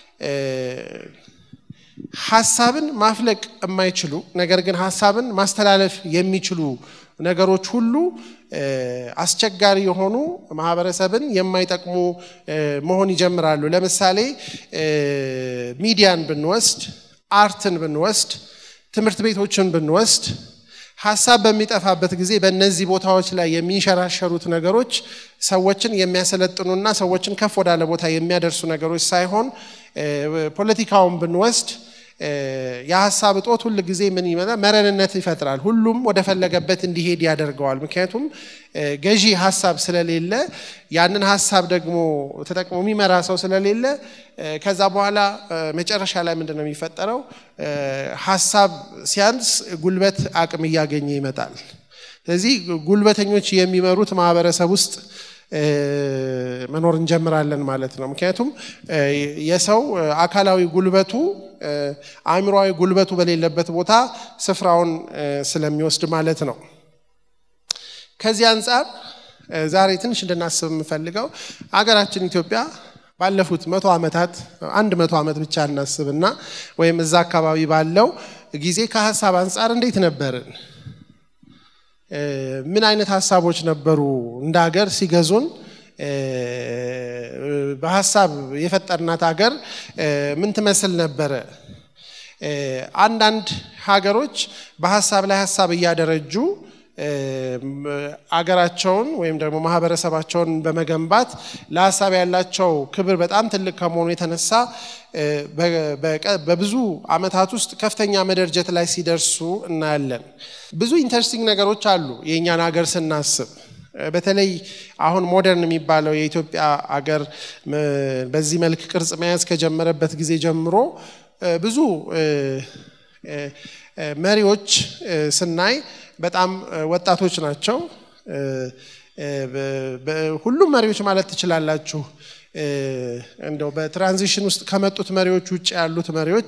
ሀሳብን ማፍለቅ የማይችሉ ነገር ግን ሀሳብን ማስተላለፍ የሚችሉ ነገሮች ሁሉ አስቸጋሪ የሆኑ ማህበረሰብን የማይጠቅሙ መሆን ይጀምራሉ። ለምሳሌ ሚዲያን ብንወስድ፣ አርትን ብንወስድ፣ ትምህርት ቤቶችን ብንወስድ ሀሳብ በሚጠፋበት ጊዜ በእነዚህ ቦታዎች ላይ የሚንሸራሸሩት ነገሮች ሰዎችን የሚያሰለጥኑና ሰዎችን ከፍ ወዳለ ቦታ የሚያደርሱ ነገሮች ሳይሆን ፖለቲካውን ብንወስድ የሀሳብ እጦት ሁል ጊዜ ምን ይመጣል? መረንነት ይፈጥራል። ሁሉም ወደ ፈለገበት እንዲሄድ ያደርገዋል። ምክንያቱም ገዢ ሀሳብ ስለሌለ ያንን ሀሳብ ደግሞ ተጠቅሞ የሚመራ ሰው ስለሌለ ከዛ በኋላ መጨረሻ ላይ ምንድን ነው የሚፈጠረው? ሀሳብ ሲያንስ ጉልበት አቅም እያገኘ ይመጣል። ስለዚህ ጉልበተኞች የሚመሩት ማህበረሰብ ውስጥ መኖር እንጀምራለን ማለት ነው። ምክንያቱም የሰው አካላዊ ጉልበቱ አእምሮዊ ጉልበቱ በሌለበት ቦታ ስፍራውን ስለሚወስድ ማለት ነው። ከዚህ አንጻር ዛሬ ትንሽ እንድናስብ የምፈልገው አገራችን ኢትዮጵያ ባለፉት መቶ ዓመታት አንድ መቶ ዓመት ብቻ እናስብና ወይም እዛ አካባቢ ባለው ጊዜ ከሀሳብ አንጻር እንዴት ነበርን? ምን አይነት ሀሳቦች ነበሩ እንደ ሀገር ሲገዙን? በሀሳብ የፈጠርናት ሀገር ምን ትመስል ነበረ? አንዳንድ ሀገሮች በሀሳብ ላይ ሀሳብ እያደረጁ አገራቸውን ወይም ደግሞ ማህበረሰባቸውን በመገንባት ለሀሳብ ያላቸው ክብር በጣም ትልቅ ከመሆኑ የተነሳ በብዙ ዓመታት ውስጥ ከፍተኛ መደርጀት ላይ ሲደርሱ እናያለን። ብዙ ኢንተረስቲንግ ነገሮች አሉ የእኛን ሀገር ስናስብ። በተለይ አሁን ሞደርን የሚባለው የኢትዮጵያ አገር በዚህ መልክ ቅርጽ መያዝ ከጀመረበት ጊዜ ጀምሮ ብዙ መሪዎች ስናይ በጣም ወጣቶች ናቸው። ሁሉም መሪዎች ማለት ትችላላችሁ። እንደው በትራንዚሽን ውስጥ ከመጡት መሪዎች ውጭ ያሉት መሪዎች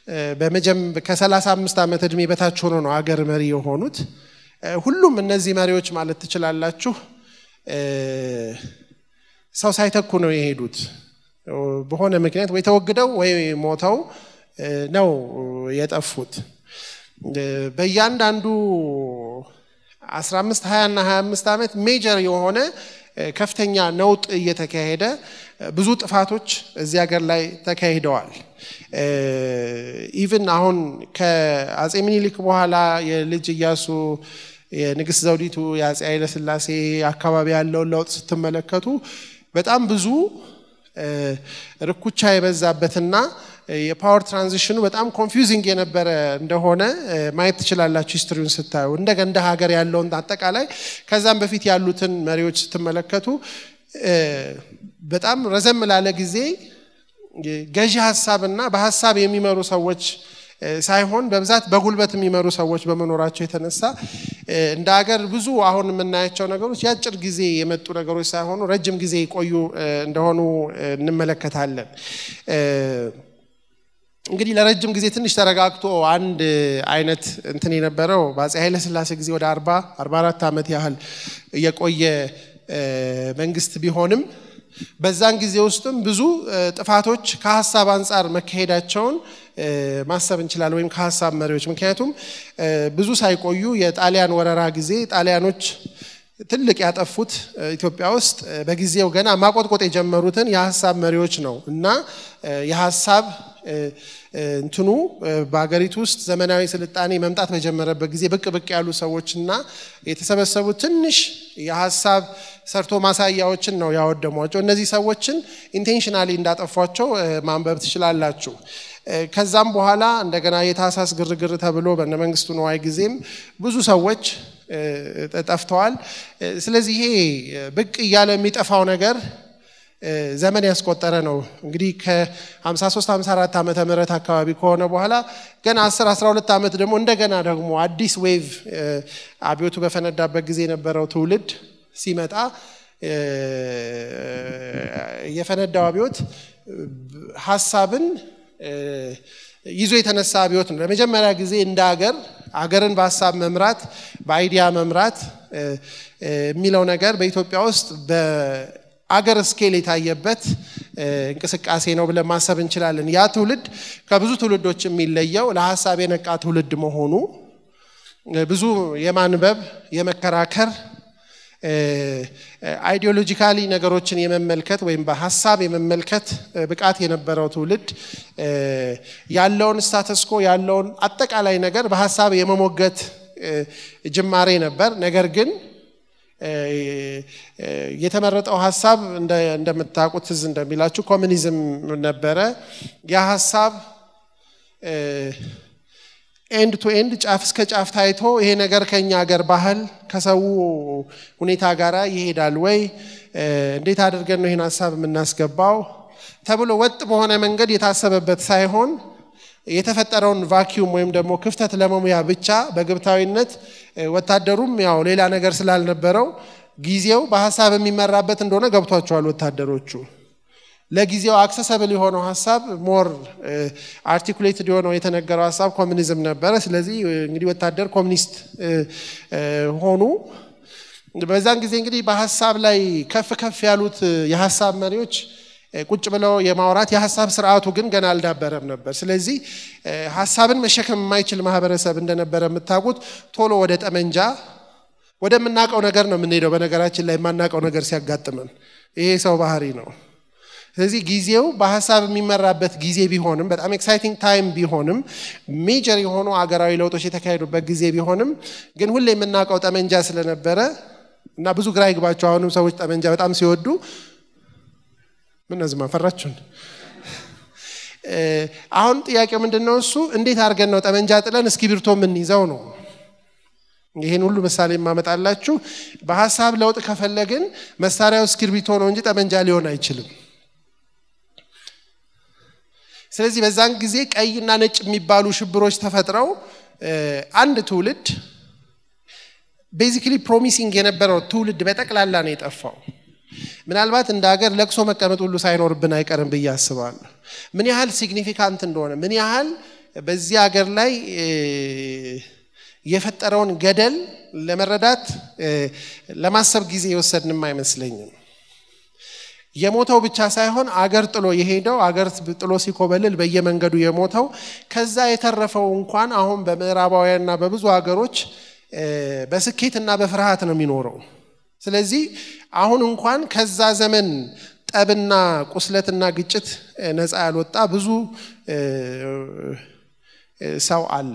ከ35 ዓመት ዕድሜ በታች ሆኖ ነው አገር መሪ የሆኑት። ሁሉም እነዚህ መሪዎች ማለት ትችላላችሁ ሰው ሳይተኩ ነው የሄዱት። በሆነ ምክንያት ወይ ተወግደው ወይ ሞተው ነው የጠፉት። በእያንዳንዱ 15 20 እና 25 ዓመት ሜጀር የሆነ ከፍተኛ ነውጥ እየተካሄደ ብዙ ጥፋቶች እዚህ ሀገር ላይ ተካሂደዋል። ኢቭን አሁን ከአጼ ምኒልክ በኋላ የልጅ እያሱ የንግስት ዘውዲቱ የአጼ ኃይለስላሴ አካባቢ ያለውን ለውጥ ስትመለከቱ በጣም ብዙ ርኩቻ የበዛበትና የፓወር ትራንዚሽኑ በጣም ኮንፊውዚንግ የነበረ እንደሆነ ማየት ትችላላችሁ ሂስትሪውን ስታዩ እንደ እንደ ሀገር ያለውን አጠቃላይ ከዛም በፊት ያሉትን መሪዎች ስትመለከቱ በጣም ረዘም ላለ ጊዜ ገዢ ሀሳብና በሀሳብ የሚመሩ ሰዎች ሳይሆን በብዛት በጉልበት የሚመሩ ሰዎች በመኖራቸው የተነሳ እንደ ሀገር ብዙ አሁን የምናያቸው ነገሮች የአጭር ጊዜ የመጡ ነገሮች ሳይሆኑ ረጅም ጊዜ የቆዩ እንደሆኑ እንመለከታለን። እንግዲህ ለረጅም ጊዜ ትንሽ ተረጋግቶ አንድ አይነት እንትን የነበረው በአፄ ኃይለሥላሴ ጊዜ ወደ አርባ አርባ አራት ዓመት ያህል የቆየ መንግስት ቢሆንም በዛን ጊዜ ውስጥም ብዙ ጥፋቶች ከሀሳብ አንጻር መካሄዳቸውን ማሰብ እንችላለን፣ ወይም ከሀሳብ መሪዎች። ምክንያቱም ብዙ ሳይቆዩ የጣሊያን ወረራ ጊዜ ጣሊያኖች ትልቅ ያጠፉት ኢትዮጵያ ውስጥ በጊዜው ገና ማቆጥቆጥ የጀመሩትን የሀሳብ መሪዎች ነው እና የሀሳብ እንትኑ በሀገሪቱ ውስጥ ዘመናዊ ስልጣኔ መምጣት በጀመረበት ጊዜ ብቅ ብቅ ያሉ ሰዎችና የተሰበሰቡ ትንሽ የሀሳብ ሰርቶ ማሳያዎችን ነው ያወደሟቸው። እነዚህ ሰዎችን ኢንቴንሽናሊ እንዳጠፏቸው ማንበብ ትችላላችሁ። ከዛም በኋላ እንደገና የታህሳስ ግርግር ተብሎ በነ መንግስቱ ነዋይ ጊዜም ብዙ ሰዎች ጠፍተዋል። ስለዚህ ይሄ ብቅ እያለ የሚጠፋው ነገር ዘመን ያስቆጠረ ነው። እንግዲህ ከ53 54 ዓመተ ምህረት አካባቢ ከሆነ በኋላ ገና 10 12 ዓመት ደግሞ እንደገና ደግሞ አዲስ ዌቭ አብዮቱ በፈነዳበት ጊዜ የነበረው ትውልድ ሲመጣ የፈነዳው አብዮት ሀሳብን ይዞ የተነሳ አብዮት ነው። ለመጀመሪያ ጊዜ እንደ ሀገር አገርን በሀሳብ መምራት በአይዲያ መምራት የሚለው ነገር በኢትዮጵያ ውስጥ በአገር ስኬል የታየበት እንቅስቃሴ ነው ብለን ማሰብ እንችላለን። ያ ትውልድ ከብዙ ትውልዶች የሚለየው ለሀሳብ የነቃ ትውልድ መሆኑ ብዙ የማንበብ የመከራከር አይዲዮሎጂካሊ ነገሮችን የመመልከት ወይም በሀሳብ የመመልከት ብቃት የነበረው ትውልድ ያለውን ስታተስኮ ያለውን አጠቃላይ ነገር በሀሳብ የመሞገት ጅማሬ ነበር። ነገር ግን የተመረጠው ሀሳብ እንደምታውቁት ትዝ እንደሚላችሁ ኮሚኒዝም ነበረ። ያ ሀሳብ ኤንድ ቱ ኤንድ ጫፍ እስከ ጫፍ ታይቶ ይሄ ነገር ከኛ ሀገር ባህል ከሰው ሁኔታ ጋር ይሄዳል ወይ፣ እንዴት አድርገን ነው ይህን ሀሳብ የምናስገባው ተብሎ ወጥ በሆነ መንገድ የታሰበበት ሳይሆን የተፈጠረውን ቫኪዩም ወይም ደግሞ ክፍተት ለመሙያ ብቻ በግብታዊነት ወታደሩም ያው ሌላ ነገር ስላልነበረው ጊዜው በሀሳብ የሚመራበት እንደሆነ ገብቷቸዋል ወታደሮቹ። ለጊዜው አክሰሰብል የሆነው ሀሳብ ሞር አርቲኩሌትድ የሆነው የተነገረው ሀሳብ ኮሚኒዝም ነበረ። ስለዚህ እንግዲህ ወታደር ኮሚኒስት ሆኑ። በዛን ጊዜ እንግዲህ በሀሳብ ላይ ከፍ ከፍ ያሉት የሀሳብ መሪዎች ቁጭ ብለው የማውራት የሀሳብ ስርዓቱ ግን ገና አልዳበረም ነበር። ስለዚህ ሀሳብን መሸከም የማይችል ማህበረሰብ እንደነበረ የምታውቁት ቶሎ ወደ ጠመንጃ ወደምናውቀው ነገር ነው የምንሄደው። በነገራችን ላይ የማናውቀው ነገር ሲያጋጥመን ይሄ ሰው ባህሪ ነው። ስለዚህ ጊዜው በሀሳብ የሚመራበት ጊዜ ቢሆንም በጣም ኤክሳይቲንግ ታይም ቢሆንም ሜጀር የሆኑ አገራዊ ለውጦች የተካሄዱበት ጊዜ ቢሆንም ግን ሁሌ የምናውቀው ጠመንጃ ስለነበረ እና ብዙ ግራ ይግባቸው። አሁንም ሰዎች ጠመንጃ በጣም ሲወዱ ምን ነዝማ ፈራችሁን? አሁን ጥያቄው ምንድን ነው? እሱ እንዴት አድርገን ነው ጠመንጃ ጥለን እስክሪብቶ የምንይዘው ነው። ይህን ሁሉ ምሳሌ የማመጣላችሁ በሀሳብ ለውጥ ከፈለግን መሳሪያው እስክሪብቶ ነው እንጂ ጠመንጃ ሊሆን አይችልም። ስለዚህ በዛን ጊዜ ቀይና ነጭ የሚባሉ ሽብሮች ተፈጥረው አንድ ትውልድ ቤዚክሊ ፕሮሚሲንግ የነበረው ትውልድ በጠቅላላ ነው የጠፋው። ምናልባት እንደ ሀገር ለቅሶ መቀመጥ ሁሉ ሳይኖርብን አይቀርም ብዬ አስባለሁ። ምን ያህል ሲግኒፊካንት እንደሆነ ምን ያህል በዚህ ሀገር ላይ የፈጠረውን ገደል ለመረዳት ለማሰብ ጊዜ የወሰድንም አይመስለኝም። የሞተው ብቻ ሳይሆን አገር ጥሎ የሄደው አገር ጥሎ ሲኮበልል በየመንገዱ የሞተው ከዛ የተረፈው እንኳን አሁን በምዕራባውያንና በብዙ ሀገሮች በስኬትና በፍርሃት ነው የሚኖረው። ስለዚህ አሁን እንኳን ከዛ ዘመን ጠብና ቁስለትና ግጭት ነፃ ያልወጣ ብዙ ሰው አለ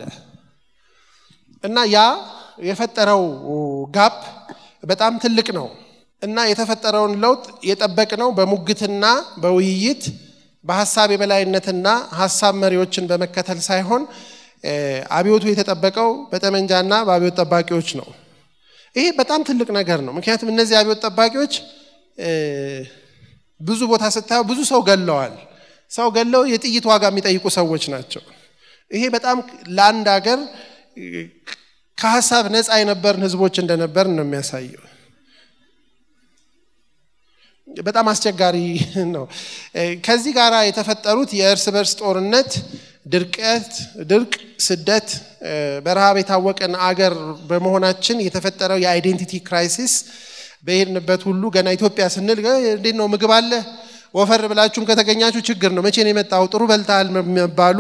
እና ያ የፈጠረው ጋፕ በጣም ትልቅ ነው። እና የተፈጠረውን ለውጥ የጠበቅነው በሙግትና በውይይት በሀሳብ የበላይነትና ሀሳብ መሪዎችን በመከተል ሳይሆን አብዮቱ የተጠበቀው በጠመንጃና በአብዮት ጠባቂዎች ነው። ይሄ በጣም ትልቅ ነገር ነው። ምክንያቱም እነዚህ አብዮት ጠባቂዎች ብዙ ቦታ ስታየው ብዙ ሰው ገለዋል። ሰው ገለው የጥይት ዋጋ የሚጠይቁ ሰዎች ናቸው። ይሄ በጣም ለአንድ ሀገር ከሀሳብ ነፃ የነበርን ህዝቦች እንደነበርን ነው የሚያሳየው። በጣም አስቸጋሪ ነው። ከዚህ ጋር የተፈጠሩት የእርስ በርስ ጦርነት፣ ድርቀት፣ ድርቅ፣ ስደት፣ በረሃብ የታወቀን አገር በመሆናችን የተፈጠረው የአይዴንቲቲ ክራይሲስ በሄድንበት ሁሉ ገና ኢትዮጵያ ስንል እንዴት ነው ምግብ አለ ወፈር ብላችሁም ከተገኛችሁ ችግር ነው። መቼ ነው የመጣው? ጥሩ በልተሃል መባሉ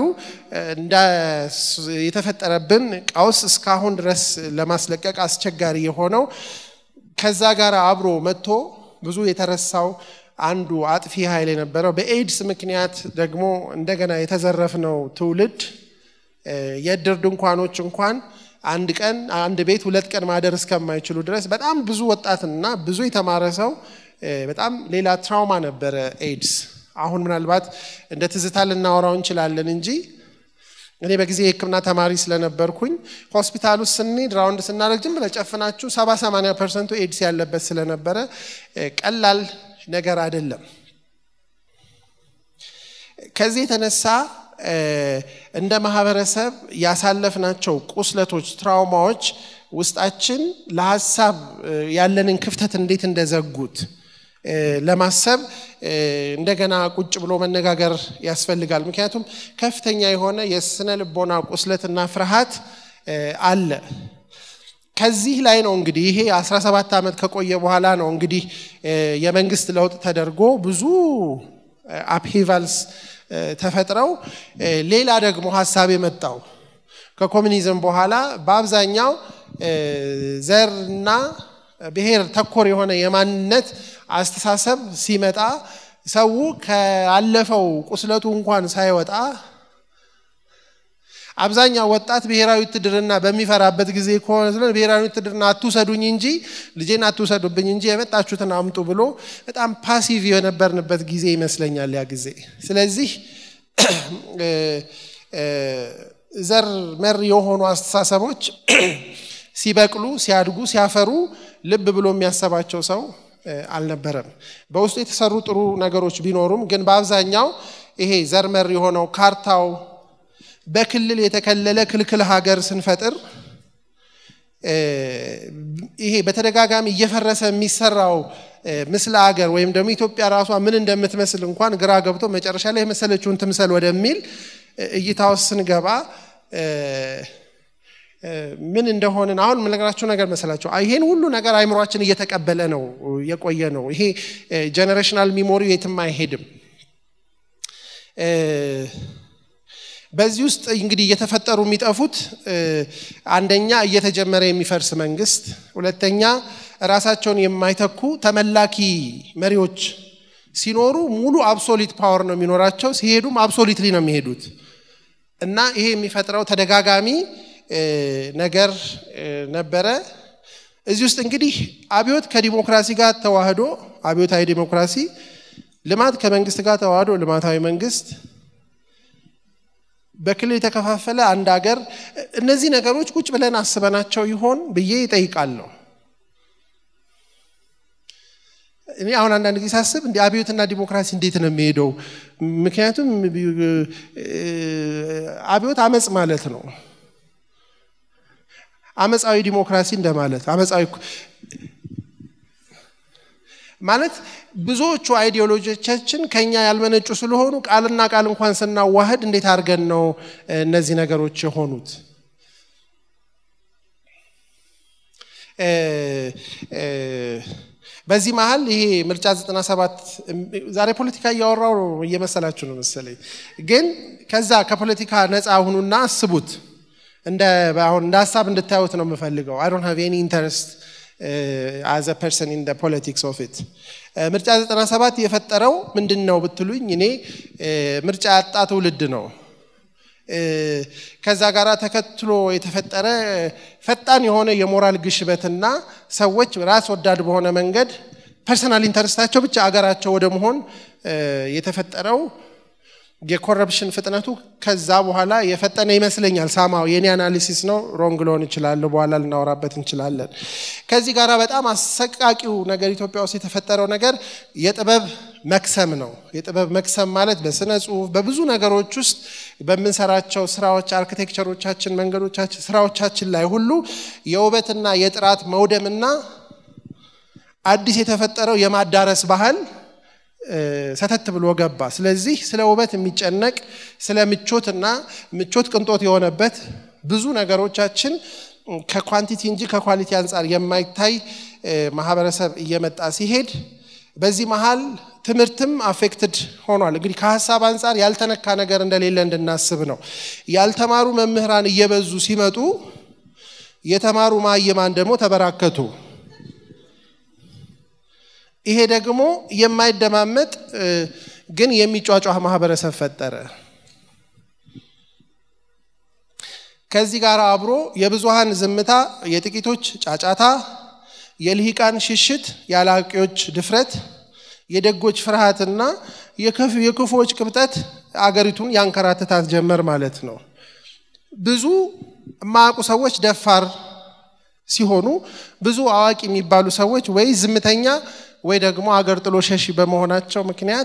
የተፈጠረብን ቀውስ እስካሁን ድረስ ለማስለቀቅ አስቸጋሪ የሆነው ከዛ ጋር አብሮ መጥቶ ብዙ የተረሳው አንዱ አጥፊ ኃይል የነበረው በኤድስ ምክንያት ደግሞ እንደገና የተዘረፍነው ትውልድ የእድር ድንኳኖች እንኳን አንድ ቀን አንድ ቤት ሁለት ቀን ማደር እስከማይችሉ ድረስ በጣም ብዙ ወጣትና ብዙ የተማረ ሰው በጣም ሌላ ትራውማ ነበረ ኤድስ። አሁን ምናልባት እንደ ትዝታ ልናወራው እንችላለን እንጂ እኔ በጊዜ የሕክምና ተማሪ ስለነበርኩኝ ሆስፒታል ውስጥ ስንሄድ ራውንድ ስናደርግ ዝም ብለህ ጨፍናችሁ ሰባ ሰማንያ ፐርሰንቱ ኤድስ ያለበት ስለነበረ ቀላል ነገር አይደለም። ከዚህ የተነሳ እንደ ማህበረሰብ ያሳለፍናቸው ቁስለቶች፣ ትራውማዎች ውስጣችን ለሀሳብ ያለንን ክፍተት እንዴት እንደዘጉት ለማሰብ እንደገና ቁጭ ብሎ መነጋገር ያስፈልጋል። ምክንያቱም ከፍተኛ የሆነ የስነ ልቦና ቁስለትና ፍርሃት አለ። ከዚህ ላይ ነው እንግዲህ ይሄ 17 ዓመት ከቆየ በኋላ ነው እንግዲህ የመንግስት ለውጥ ተደርጎ ብዙ አፕሂቫልስ ተፈጥረው ሌላ ደግሞ ሀሳብ የመጣው ከኮሚኒዝም በኋላ በአብዛኛው ዘርና ብሔር ተኮር የሆነ የማንነት አስተሳሰብ ሲመጣ ሰው ካለፈው ቁስለቱ እንኳን ሳይወጣ አብዛኛው ወጣት ብሔራዊ ውትድርና በሚፈራበት ጊዜ ከሆነ ስለ ብሔራዊ ውትድርና አትውሰዱኝ እንጂ ልጄን አትውሰዱብኝ እንጂ የመጣችሁትን አምጡ ብሎ በጣም ፓሲቭ የነበርንበት ጊዜ ይመስለኛል ያ ጊዜ። ስለዚህ ዘር መር የሆኑ አስተሳሰቦች ሲበቅሉ፣ ሲያድጉ፣ ሲያፈሩ ልብ ብሎ የሚያሰባቸው ሰው አልነበረም። በውስጡ የተሰሩ ጥሩ ነገሮች ቢኖሩም ግን በአብዛኛው ይሄ ዘር መር የሆነው ካርታው በክልል የተከለለ ክልክል ሀገር ስንፈጥር ይሄ በተደጋጋሚ እየፈረሰ የሚሰራው ምስለ ሀገር ወይም ደግሞ ኢትዮጵያ ራሷ ምን እንደምትመስል እንኳን ግራ ገብቶ መጨረሻ ላይ የመሰለችውን ትምሰል ወደሚል እይታ ውስጥ ስንገባ ምን እንደሆንን አሁን የምነግራችሁ ነገር መሰላቸው። ይሄን ሁሉ ነገር አይምሯችን እየተቀበለ ነው የቆየ ነው። ይሄ ጀኔሬሽናል ሚሞሪ የትም አይሄድም። በዚህ ውስጥ እንግዲህ እየተፈጠሩ የሚጠፉት አንደኛ እየተጀመረ የሚፈርስ መንግስት፣ ሁለተኛ ራሳቸውን የማይተኩ ተመላኪ መሪዎች ሲኖሩ ሙሉ አብሶሊት ፓወር ነው የሚኖራቸው። ሲሄዱም አብሶሊትሊ ነው የሚሄዱት እና ይሄ የሚፈጥረው ተደጋጋሚ ነገር ነበረ። እዚህ ውስጥ እንግዲህ አብዮት ከዲሞክራሲ ጋር ተዋህዶ አብዮታዊ ዲሞክራሲ፣ ልማት ከመንግስት ጋር ተዋህዶ ልማታዊ መንግስት በክልል የተከፋፈለ አንድ ሀገር፣ እነዚህ ነገሮች ቁጭ ብለን አስበናቸው ይሆን ብዬ ይጠይቃለሁ። እኔ አሁን አንዳንድ ጊዜ ሳስብ እንዲ አብዮትና ዲሞክራሲ እንዴት ነው የሚሄደው? ምክንያቱም አብዮት አመፅ ማለት ነው። አመፃዊ ዲሞክራሲ እንደማለት አመፃዊ ማለት ብዙዎቹ አይዲዮሎጂዎቻችን ከኛ ያልመነጩ ስለሆኑ ቃልና ቃል እንኳን ስናዋህድ እንዴት አድርገን ነው እነዚህ ነገሮች የሆኑት? በዚህ መሀል ይሄ ምርጫ 97 ዛሬ ፖለቲካ እያወራው እየመሰላችሁ ነው መሰለኝ። ግን ከዛ ከፖለቲካ ነፃ ሁኑና አስቡት። እንደ አሁን እንደ ሀሳብ እንድታዩት ነው የምፈልገው። አይ ዶንት ሃቭ ኤኒ ኢንተረስት አዝ አ ፐርሰን ኢን ፖለቲክስ ኦፍ ኢት። ምርጫ 97 የፈጠረው ምንድን ነው ብትሉኝ፣ እኔ ምርጫ ያጣ ትውልድ ነው። ከዛ ጋር ተከትሎ የተፈጠረ ፈጣን የሆነ የሞራል ግሽበትና ሰዎች ራስ ወዳድ በሆነ መንገድ ፐርሰናል ኢንተረስታቸው ብቻ አገራቸው ወደ መሆን የተፈጠረው የኮረፕሽን ፍጥነቱ ከዛ በኋላ የፈጠነ ይመስለኛል። ሳማው የኔ አናሊሲስ ነው፣ ሮንግ ሊሆን ይችላል። በኋላ ልናወራበት እንችላለን። ከዚህ ጋር በጣም አሰቃቂው ነገር ኢትዮጵያ ውስጥ የተፈጠረው ነገር የጥበብ መክሰም ነው። የጥበብ መክሰም ማለት በስነ ጽሁፍ፣ በብዙ ነገሮች ውስጥ በምንሰራቸው ስራዎች፣ አርኪቴክቸሮቻችን፣ መንገዶቻችን፣ ስራዎቻችን ላይ ሁሉ የውበትና የጥራት መውደምና አዲስ የተፈጠረው የማዳረስ ባህል ሰተት ብሎ ገባ። ስለዚህ ስለ ውበት የሚጨነቅ ስለ ምቾትና ምቾት ቅንጦት የሆነበት ብዙ ነገሮቻችን ከኳንቲቲ እንጂ ከኳሊቲ አንጻር የማይታይ ማህበረሰብ እየመጣ ሲሄድ በዚህ መሀል ትምህርትም አፌክትድ ሆኗል። እንግዲህ ከሀሳብ አንጻር ያልተነካ ነገር እንደሌለ እንድናስብ ነው። ያልተማሩ መምህራን እየበዙ ሲመጡ የተማሩ ማይማን ደግሞ ተበራከቱ። ይሄ ደግሞ የማይደማመጥ ግን የሚጫጫህ ማህበረሰብ ፈጠረ። ከዚህ ጋር አብሮ የብዙሃን ዝምታ፣ የጥቂቶች ጫጫታ፣ የልሂቃን ሽሽት፣ የአላቂዎች ድፍረት፣ የደጎች ፍርሃትና የክፉዎች ቅብጠት አገሪቱን ያንከራትታት ጀመር ማለት ነው። ብዙ የማያውቁ ሰዎች ደፋር ሲሆኑ ብዙ አዋቂ የሚባሉ ሰዎች ወይ ዝምተኛ ወይ ደግሞ አገር ጥሎ ሸሺ በመሆናቸው ምክንያት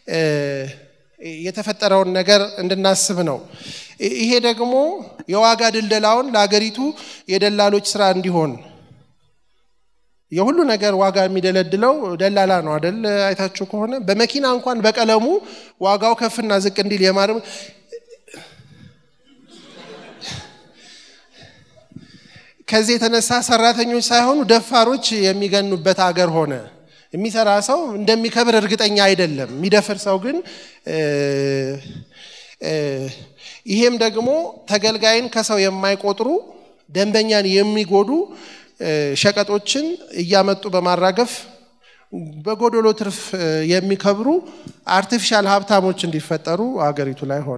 የተፈጠረውን ነገር እንድናስብ ነው። ይሄ ደግሞ የዋጋ ድልደላውን ለአገሪቱ የደላሎች ስራ እንዲሆን የሁሉ ነገር ዋጋ የሚደለድለው ደላላ ነው አደል? አይታችሁ ከሆነ በመኪና እንኳን በቀለሙ ዋጋው ከፍና ዝቅ እንዲል የማድረግ ከዚህ የተነሳ ሰራተኞች ሳይሆኑ ደፋሮች የሚገኑበት አገር ሆነ። የሚሰራ ሰው እንደሚከብር እርግጠኛ አይደለም። የሚደፍር ሰው ግን ይሄም ደግሞ ተገልጋይን ከሰው የማይቆጥሩ ደንበኛን የሚጎዱ ሸቀጦችን እያመጡ በማራገፍ በጎዶሎ ትርፍ የሚከብሩ አርቲፊሻል ሀብታሞች እንዲፈጠሩ አገሪቱ ላይ ሆነ።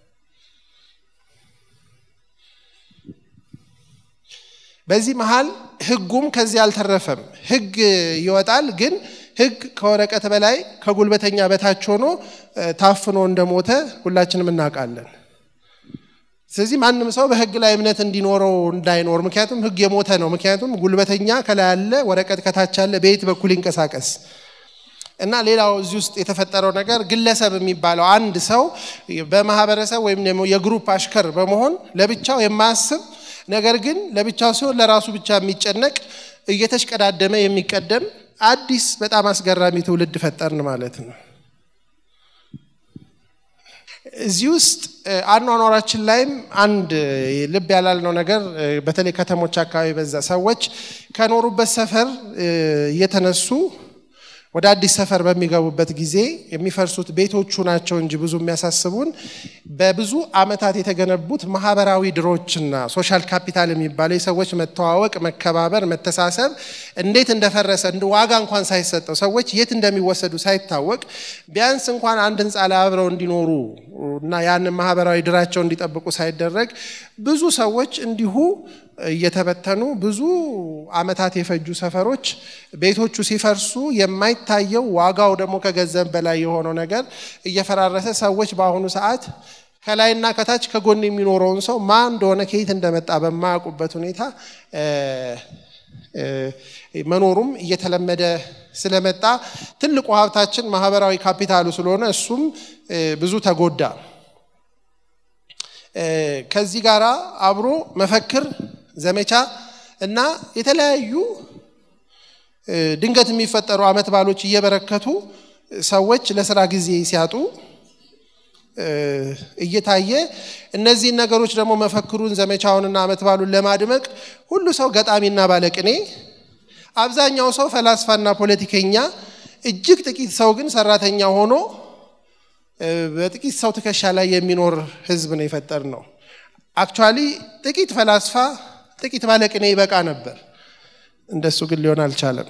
በዚህ መሀል ህጉም ከዚህ አልተረፈም። ህግ ይወጣል፣ ግን ህግ ከወረቀት በላይ ከጉልበተኛ በታች ሆኖ ታፍኖ እንደሞተ ሁላችንም እናውቃለን። ስለዚህ ማንም ሰው በህግ ላይ እምነት እንዲኖረው እንዳይኖር፣ ምክንያቱም ህግ የሞተ ነው። ምክንያቱም ጉልበተኛ ከላይ አለ፣ ወረቀት ከታች አለ፣ በየት በኩል ይንቀሳቀስ እና ሌላው እዚህ ውስጥ የተፈጠረው ነገር ግለሰብ የሚባለው አንድ ሰው በማህበረሰብ ወይም ደግሞ የግሩፕ አሽከር በመሆን ለብቻው የማያስብ ነገር ግን ለብቻው ሲሆን ለራሱ ብቻ የሚጨነቅ እየተሽቀዳደመ የሚቀደም አዲስ በጣም አስገራሚ ትውልድ ፈጠርን ማለት ነው። እዚህ ውስጥ አኗኗራችን ላይም አንድ ልብ ያላልነው ነገር በተለይ ከተሞች አካባቢ በዛ ሰዎች ከኖሩበት ሰፈር እየተነሱ ወደ አዲስ ሰፈር በሚገቡበት ጊዜ የሚፈርሱት ቤቶቹ ናቸው እንጂ ብዙ የሚያሳስቡን በብዙ ዓመታት የተገነቡት ማህበራዊ ድሮችና ሶሻል ካፒታል የሚባለው የሰዎች መተዋወቅ፣ መከባበር፣ መተሳሰብ እንዴት እንደፈረሰ እንደ ዋጋ እንኳን ሳይሰጠው ሰዎች የት እንደሚወሰዱ ሳይታወቅ ቢያንስ እንኳን አንድ ህንፃ ላይ አብረው እንዲኖሩ እና ያንን ማህበራዊ ድራቸው እንዲጠብቁ ሳይደረግ ብዙ ሰዎች እንዲሁ እየተበተኑ ብዙ ዓመታት የፈጁ ሰፈሮች ቤቶቹ ሲፈርሱ የማይታየው ዋጋው ደግሞ ከገንዘብ በላይ የሆነው ነገር እየፈራረሰ ሰዎች በአሁኑ ሰዓት ከላይና ከታች ከጎን የሚኖረውን ሰው ማን እንደሆነ ከየት እንደመጣ በማያውቁበት ሁኔታ መኖሩም እየተለመደ ስለመጣ ትልቁ ሀብታችን ማህበራዊ ካፒታሉ ስለሆነ እሱም ብዙ ተጎዳ። ከዚህ ጋር አብሮ መፈክር፣ ዘመቻ እና የተለያዩ ድንገት የሚፈጠሩ አመት ባሎች እየበረከቱ ሰዎች ለስራ ጊዜ ሲያጡ እየታየ እነዚህን ነገሮች ደግሞ መፈክሩን ዘመቻውንና አመት ባሉን ለማድመቅ ሁሉ ሰው ገጣሚና ባለቅኔ፣ አብዛኛው ሰው ፈላስፋና ፖለቲከኛ፣ እጅግ ጥቂት ሰው ግን ሰራተኛ ሆኖ በጥቂት ሰው ትከሻ ላይ የሚኖር ህዝብ ነው የፈጠር ነው። አክቹዋሊ ጥቂት ፈላስፋ፣ ጥቂት ባለቅኔ ይበቃ ነበር። እንደሱ ግን ሊሆን አልቻለም።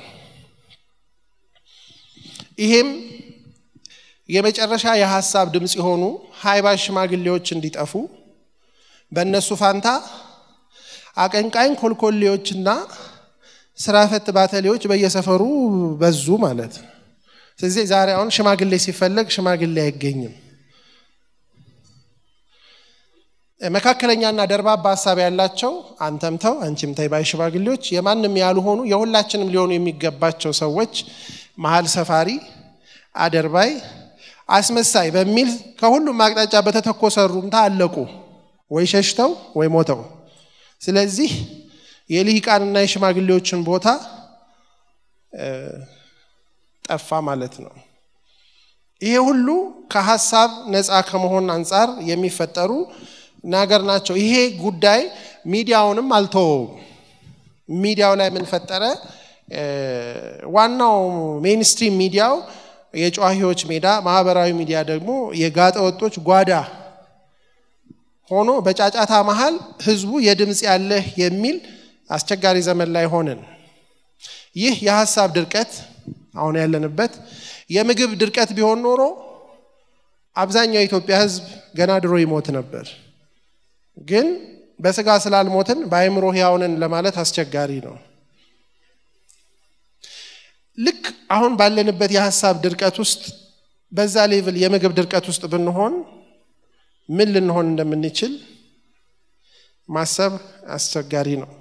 ይሄም የመጨረሻ የሀሳብ ድምፅ የሆኑ ሀይባሽ ሽማግሌዎች እንዲጠፉ በእነሱ ፋንታ አቀንቃኝ ኮልኮሌዎችና ስራ ፈት ባተሌዎች በየሰፈሩ በዙ ማለት ነው። ስለዚህ ዛሬ አሁን ሽማግሌ ሲፈለግ ሽማግሌ አይገኝም። መካከለኛና ደርባባ ሀሳብ ያላቸው አንተም ተው አንቺም ተይ ባይ ሽማግሌዎች የማንም ያልሆኑ የሁላችንም ሊሆኑ የሚገባቸው ሰዎች መሀል ሰፋሪ፣ አደርባይ፣ አስመሳይ በሚል ከሁሉም አቅጣጫ በተተኮሰ ሩምታ አለቁ፣ ወይ ሸሽተው ወይ ሞተው። ስለዚህ የልሂቃንና የሽማግሌዎችን ቦታ ጠፋ ማለት ነው። ይሄ ሁሉ ከሀሳብ ነፃ ከመሆን አንጻር የሚፈጠሩ ነገር ናቸው። ይሄ ጉዳይ ሚዲያውንም አልተወውም። ሚዲያው ላይ ምን ፈጠረ? ዋናው ሜንስትሪም ሚዲያው የጨዋሂዎች ሜዳ፣ ማህበራዊ ሚዲያ ደግሞ የጋጠ ወጦች ጓዳ ሆኖ በጫጫታ መሃል ህዝቡ የድምፅ ያለህ የሚል አስቸጋሪ ዘመን ላይ ሆንን። ይህ የሀሳብ ድርቀት አሁን ያለንበት የምግብ ድርቀት ቢሆን ኖሮ አብዛኛው የኢትዮጵያ ህዝብ ገና ድሮ ይሞት ነበር። ግን በስጋ ስላልሞትን በአእምሮ ሕያውንን ለማለት አስቸጋሪ ነው። ልክ አሁን ባለንበት የሀሳብ ድርቀት ውስጥ በዛ ሌቭል የምግብ ድርቀት ውስጥ ብንሆን ምን ልንሆን እንደምንችል ማሰብ አስቸጋሪ ነው።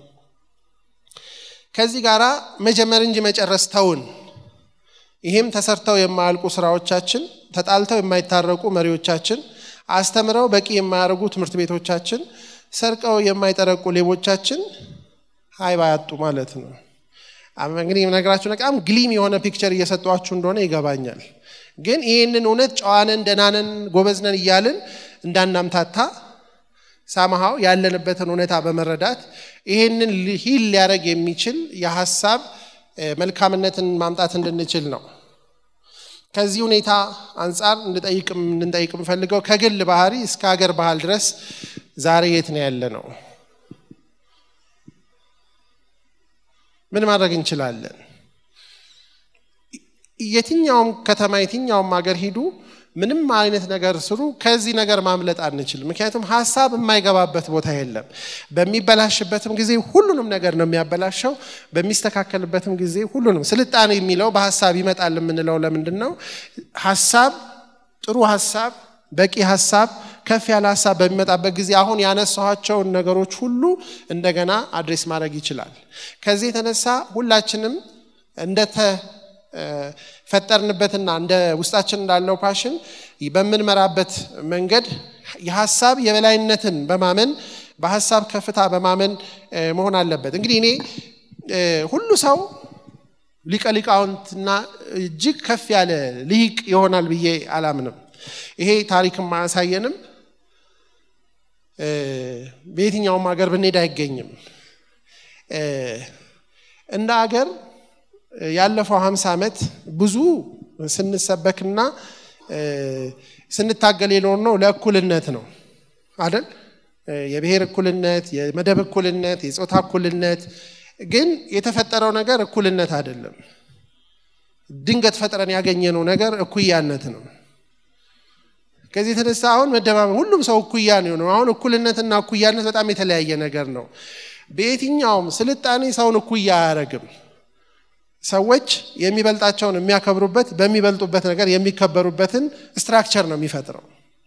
ከዚህ ጋር መጀመር እንጂ መጨረስ ተውን። ይህም ተሰርተው የማያልቁ ስራዎቻችን፣ ተጣልተው የማይታረቁ መሪዎቻችን፣ አስተምረው በቂ የማያደርጉ ትምህርት ቤቶቻችን፣ ሰርቀው የማይጠረቁ ሌቦቻችን ሀይባ ያጡ ማለት ነው። እንግዲህ ነገራችሁ በጣም ግሊም የሆነ ፒክቸር እየሰጧችሁ እንደሆነ ይገባኛል። ግን ይህንን እውነት ጨዋነን ደናነን ጎበዝነን እያልን እንዳናምታታ ሳምሃው ያለንበትን ሁኔታ በመረዳት ይህንን ሂል ሊያደርግ የሚችል የሀሳብ መልካምነትን ማምጣት እንድንችል ነው። ከዚህ ሁኔታ አንጻር እንድንጠይቅ የምፈልገው ከግል ባህሪ እስከ ሀገር ባህል ድረስ ዛሬ የት ነው ያለ ነው? ምን ማድረግ እንችላለን? የትኛውም ከተማ የትኛውም ሀገር ሂዱ፣ ምንም አይነት ነገር ስሩ፣ ከዚህ ነገር ማምለጥ አንችልም። ምክንያቱም ሀሳብ የማይገባበት ቦታ የለም። በሚበላሽበትም ጊዜ ሁሉንም ነገር ነው የሚያበላሸው፣ በሚስተካከልበትም ጊዜ ሁሉንም። ስልጣኔ የሚለው በሀሳብ ይመጣል የምንለው ለምንድን ነው? ሀሳብ ጥሩ ሀሳብ በቂ ሀሳብ ከፍ ያለ ሀሳብ በሚመጣበት ጊዜ አሁን ያነሳኋቸውን ነገሮች ሁሉ እንደገና አድሬስ ማድረግ ይችላል። ከዚህ የተነሳ ሁላችንም እንደተፈጠርንበትና እንደ ውስጣችን እንዳለው ፓሽን በምንመራበት መንገድ የሀሳብ የበላይነትን በማመን በሀሳብ ከፍታ በማመን መሆን አለበት። እንግዲህ እኔ ሁሉ ሰው ሊቀ ሊቃውንትና እጅግ ከፍ ያለ ልሂቅ ይሆናል ብዬ አላምንም። ይሄ ታሪክም አያሳየንም። በየትኛውም ሀገር ብንሄድ አይገኝም። እንደ ሀገር ያለፈው ሀምሳ ዓመት ብዙ ስንሰበክና ስንታገል የኖርነው ለእኩልነት ነው አይደል? የብሔር እኩልነት፣ የመደብ እኩልነት፣ የፆታ እኩልነት። ግን የተፈጠረው ነገር እኩልነት አይደለም። ድንገት ፈጥረን ያገኘነው ነገር እኩያነት ነው። ከዚህ የተነሳ አሁን መደማመን ሁሉም ሰው እኩያ ነው የሆነው። አሁን እኩልነትና እኩያነት በጣም የተለያየ ነገር ነው። በየትኛውም ስልጣኔ ሰውን እኩያ አያደርግም። ሰዎች የሚበልጣቸውን የሚያከብሩበት በሚበልጡበት ነገር የሚከበሩበትን ስትራክቸር ነው የሚፈጥረው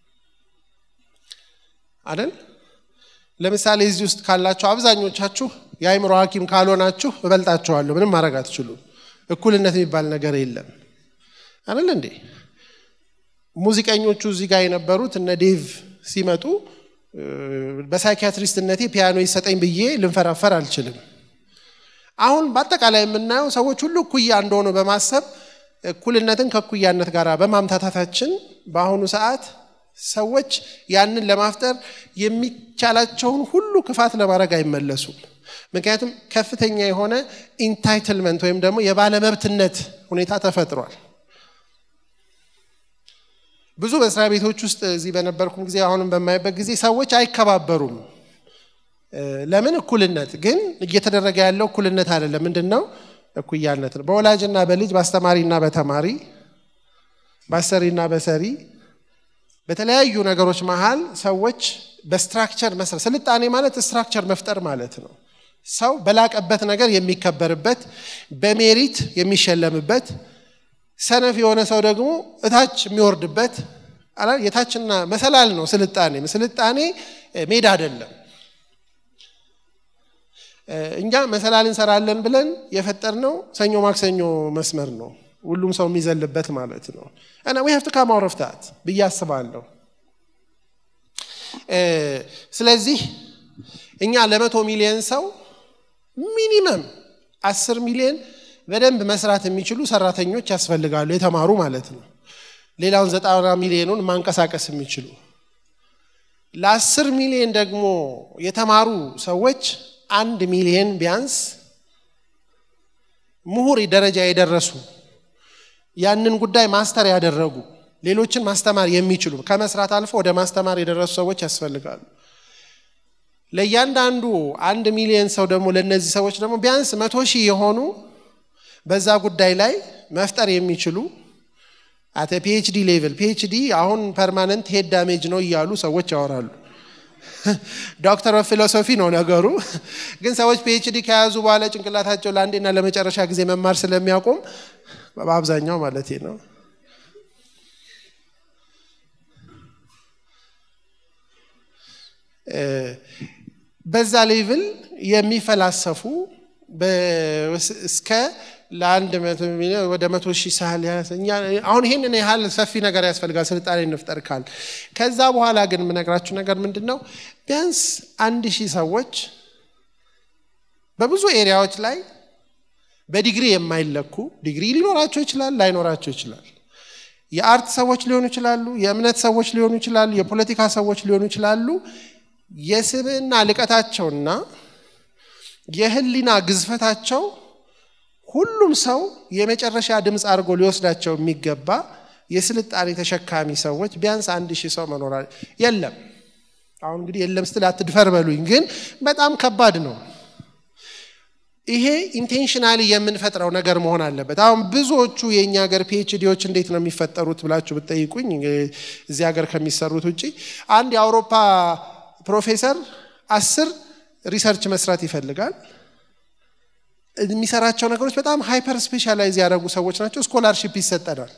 አይደል? ለምሳሌ እዚህ ውስጥ ካላችሁ አብዛኞቻችሁ የአእምሮ ሐኪም ካልሆናችሁ እበልጣችኋለሁ፣ ምንም ማድረግ አትችሉም። እኩልነት የሚባል ነገር የለም አይደል እንዴ? ሙዚቀኞቹ እዚህ ጋር የነበሩት እነ ዴቭ ሲመጡ በሳይኪያትሪስትነቴ ፒያኖ ይሰጠኝ ብዬ ልንፈራፈር አልችልም። አሁን በአጠቃላይ የምናየው ሰዎች ሁሉ እኩያ እንደሆኑ በማሰብ እኩልነትን ከእኩያነት ጋር በማምታታታችን በአሁኑ ሰዓት ሰዎች ያንን ለማፍጠር የሚቻላቸውን ሁሉ ክፋት ለማድረግ አይመለሱም። ምክንያቱም ከፍተኛ የሆነ ኢንታይትልመንት ወይም ደግሞ የባለመብትነት ሁኔታ ተፈጥሯል። ብዙ መስሪያ ቤቶች ውስጥ እዚህ በነበርኩም ጊዜ አሁንም በማይበት ጊዜ ሰዎች አይከባበሩም። ለምን? እኩልነት ግን እየተደረገ ያለው እኩልነት አይደለም። ምንድን ነው? እኩያነት ነው። በወላጅና በልጅ በአስተማሪና በተማሪ በአሰሪና በሰሪ በተለያዩ ነገሮች መሀል ሰዎች በስትራክቸር መስራት ስልጣኔ ማለት ስትራክቸር መፍጠር ማለት ነው። ሰው በላቀበት ነገር የሚከበርበት በሜሪት የሚሸለምበት ሰነፍ የሆነ ሰው ደግሞ እታች የሚወርድበት የታችና መሰላል ነው ስልጣኔ ስልጣኔ ሜዳ አይደለም እኛ መሰላል እንሰራለን ብለን የፈጠርነው ሰኞ ማክሰኞ መስመር ነው ሁሉም ሰው የሚዘልበት ማለት ነው እና ዊ ሀቭ ቱ ካም አውት ኦፍ ታት ብዬ አስባለሁ ስለዚህ እኛ ለመቶ ሚሊዮን ሰው ሚኒመም አስር ሚሊዮን በደንብ መስራት የሚችሉ ሰራተኞች ያስፈልጋሉ የተማሩ ማለት ነው ሌላውን ዘጠና ሚሊዮኑን ማንቀሳቀስ የሚችሉ ለአስር ሚሊዮን ደግሞ የተማሩ ሰዎች አንድ ሚሊዮን ቢያንስ ምሁር ደረጃ የደረሱ ያንን ጉዳይ ማስተር ያደረጉ ሌሎችን ማስተማር የሚችሉ ከመስራት አልፎ ወደ ማስተማር የደረሱ ሰዎች ያስፈልጋሉ ለእያንዳንዱ አንድ ሚሊዮን ሰው ደግሞ ለእነዚህ ሰዎች ደግሞ ቢያንስ መቶ ሺህ የሆኑ በዛ ጉዳይ ላይ መፍጠር የሚችሉ አተ ፒኤችዲ ሌቭል ፒኤችዲ አሁን ፐርማነንት ሄድ ዳሜጅ ነው እያሉ ሰዎች ያወራሉ ዶክተር ኦፍ ፊሎሶፊ ነው ነገሩ ግን ሰዎች ፒኤችዲ ከያዙ በኋላ ጭንቅላታቸው ለአንዴና ለመጨረሻ ጊዜ መማር ስለሚያቆም በአብዛኛው ማለት ነው በዛ ሌቭል የሚፈላሰፉ እስከ ለአንድ ወደ መቶ ሺህ ሳህል አሁን ይህንን ያህል ሰፊ ነገር ያስፈልጋል ስልጣኔ እንፍጠር ካል ከዛ በኋላ ግን የምነግራችሁ ነገር ምንድን ነው ቢያንስ አንድ ሺህ ሰዎች በብዙ ኤሪያዎች ላይ በዲግሪ የማይለኩ ዲግሪ ሊኖራቸው ይችላል ላይኖራቸው ይችላል የአርት ሰዎች ሊሆኑ ይችላሉ የእምነት ሰዎች ሊሆኑ ይችላሉ የፖለቲካ ሰዎች ሊሆኑ ይችላሉ የስብዕና ልቀታቸውና የህሊና ግዝፈታቸው ሁሉም ሰው የመጨረሻ ድምፅ አድርጎ ሊወስዳቸው የሚገባ የስልጣኔ ተሸካሚ ሰዎች ቢያንስ አንድ ሺህ ሰው መኖር የለም አሁን እንግዲህ የለም ስትል አትድፈር በሉኝ ግን በጣም ከባድ ነው ይሄ ኢንቴንሽናሊ የምንፈጥረው ነገር መሆን አለበት አሁን ብዙዎቹ የእኛ ሀገር ፒኤችዲዎች እንዴት ነው የሚፈጠሩት ብላችሁ ብትጠይቁኝ እዚህ ሀገር ከሚሰሩት ውጭ አንድ የአውሮፓ ፕሮፌሰር አስር ሪሰርች መስራት ይፈልጋል የሚሰራቸው ነገሮች በጣም ሃይፐር ስፔሻላይዝ ያደረጉ ሰዎች ናቸው ስኮላርሺፕ ይሰጠናል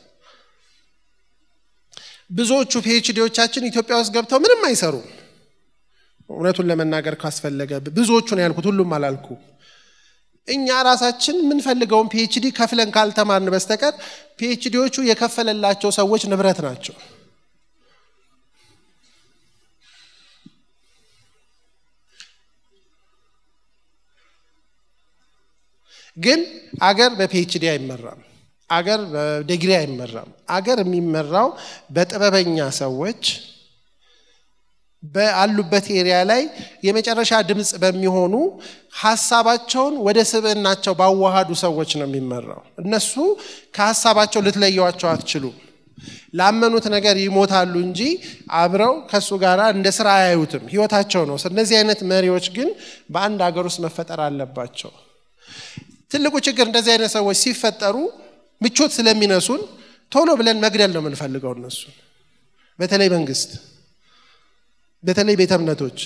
ብዙዎቹ ፒኤችዲዎቻችን ኢትዮጵያ ውስጥ ገብተው ምንም አይሰሩም እውነቱን ለመናገር ካስፈለገ ብዙዎቹን ያልኩት ሁሉም አላልኩ እኛ ራሳችን የምንፈልገውን ፒኤችዲ ከፍለን ካልተማርን በስተቀር ፒኤችዲዎቹ የከፈለላቸው ሰዎች ንብረት ናቸው ግን አገር በፒኤችዲ አይመራም አገር በዲግሪ አይመራም አገር የሚመራው በጥበበኛ ሰዎች በአሉበት ኤሪያ ላይ የመጨረሻ ድምፅ በሚሆኑ ሀሳባቸውን ወደ ስብዕናቸው ባዋሃዱ ሰዎች ነው የሚመራው እነሱ ከሀሳባቸው ልትለየዋቸው አትችሉም ላመኑት ነገር ይሞታሉ እንጂ አብረው ከእሱ ጋር እንደ ስራ አያዩትም ህይወታቸው ነው እነዚህ አይነት መሪዎች ግን በአንድ ሀገር ውስጥ መፈጠር አለባቸው ትልቁ ችግር እንደዚህ አይነት ሰዎች ሲፈጠሩ ምቾት ስለሚነሱን ቶሎ ብለን መግደል ነው የምንፈልገው እነሱን በተለይ መንግስት በተለይ ቤተ እምነቶች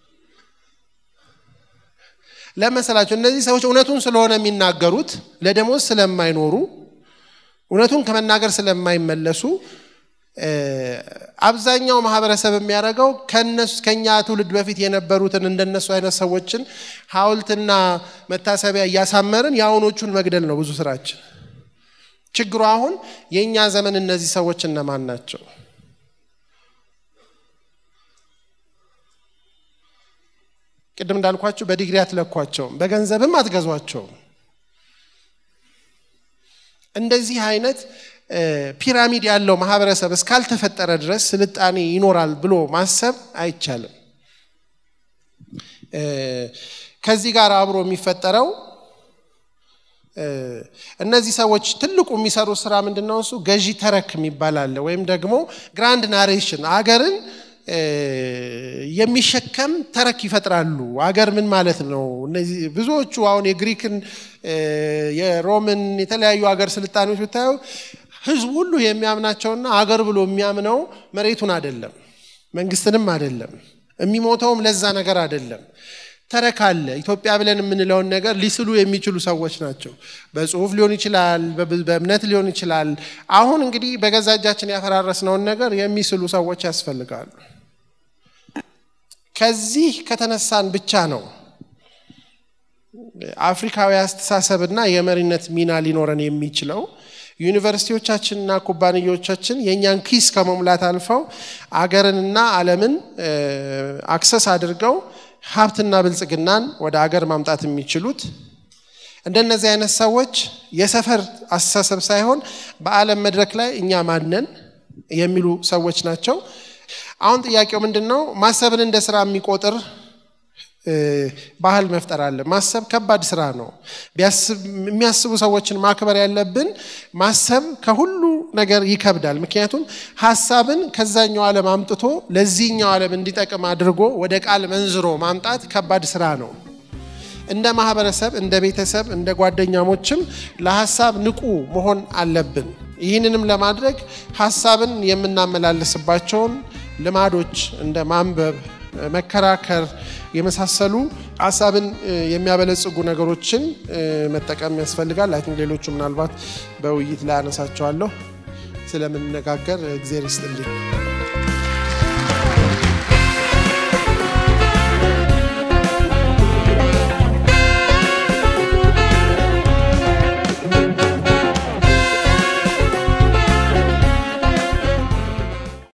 ለመሰላቸው እነዚህ ሰዎች እውነቱን ስለሆነ የሚናገሩት ለደሞዝ ስለማይኖሩ እውነቱን ከመናገር ስለማይመለሱ አብዛኛው ማህበረሰብ የሚያደርገው ከኛ ትውልድ በፊት የነበሩትን እንደነሱ አይነት ሰዎችን ሀውልትና መታሰቢያ እያሳመርን የአሁኖቹን መግደል ነው ብዙ ስራችን ችግሩ አሁን የእኛ ዘመን እነዚህ ሰዎች እነማን ናቸው ቅድም እንዳልኳቸው በዲግሪ አትለኳቸውም በገንዘብም አትገዟቸውም እንደዚህ አይነት ፒራሚድ ያለው ማህበረሰብ እስካልተፈጠረ ድረስ ስልጣኔ ይኖራል ብሎ ማሰብ አይቻልም ከዚህ ጋር አብሮ የሚፈጠረው እነዚህ ሰዎች ትልቁ የሚሰሩት ስራ ምንድን ነው እሱ ገዢ ተረክ የሚባል አለ ወይም ደግሞ ግራንድ ናሬሽን አገርን የሚሸከም ተረክ ይፈጥራሉ አገር ምን ማለት ነው እነዚህ ብዙዎቹ አሁን የግሪክን የሮምን የተለያዩ አገር ስልጣኔዎች ብታዩ ህዝቡ ሁሉ የሚያምናቸውና አገር ብሎ የሚያምነው መሬቱን አይደለም መንግስትንም አይደለም የሚሞተውም ለዛ ነገር አይደለም ተረክ አለ። ኢትዮጵያ ብለን የምንለውን ነገር ሊስሉ የሚችሉ ሰዎች ናቸው። በጽሁፍ ሊሆን ይችላል፣ በእምነት ሊሆን ይችላል። አሁን እንግዲህ በገዛ እጃችን ያፈራረስነውን ነገር የሚስሉ ሰዎች ያስፈልጋሉ። ከዚህ ከተነሳን ብቻ ነው አፍሪካዊ አስተሳሰብና የመሪነት ሚና ሊኖረን የሚችለው። ዩኒቨርሲቲዎቻችንና ኩባንያዎቻችን የእኛን ኪስ ከመሙላት አልፈው አገርንና ዓለምን አክሰስ አድርገው ሀብትና ብልጽግናን ወደ አገር ማምጣት የሚችሉት እንደነዚህ አይነት ሰዎች የሰፈር አስተሳሰብ ሳይሆን በዓለም መድረክ ላይ እኛ ማነን የሚሉ ሰዎች ናቸው። አሁን ጥያቄው ምንድን ነው? ማሰብን እንደ ስራ የሚቆጥር ባህል መፍጠር አለ። ማሰብ ከባድ ስራ ነው። የሚያስቡ ሰዎችን ማክበር ያለብን። ማሰብ ከሁሉ ነገር ይከብዳል። ምክንያቱም ሀሳብን ከዛኛው ዓለም አምጥቶ ለዚህኛው ዓለም እንዲጠቅም አድርጎ ወደ ቃል መንዝሮ ማምጣት ከባድ ስራ ነው። እንደ ማህበረሰብ፣ እንደ ቤተሰብ፣ እንደ ጓደኛሞችም ለሀሳብ ንቁ መሆን አለብን። ይህንንም ለማድረግ ሀሳብን የምናመላልስባቸውን ልማዶች እንደ ማንበብ መከራከር የመሳሰሉ ሀሳብን የሚያበለጽጉ ነገሮችን መጠቀም ያስፈልጋል። አይ ቲንክ ሌሎቹ ምናልባት በውይይት ላይ አነሳቸዋለሁ። ስለምንነጋገር እግዜር ይስጥልኝ።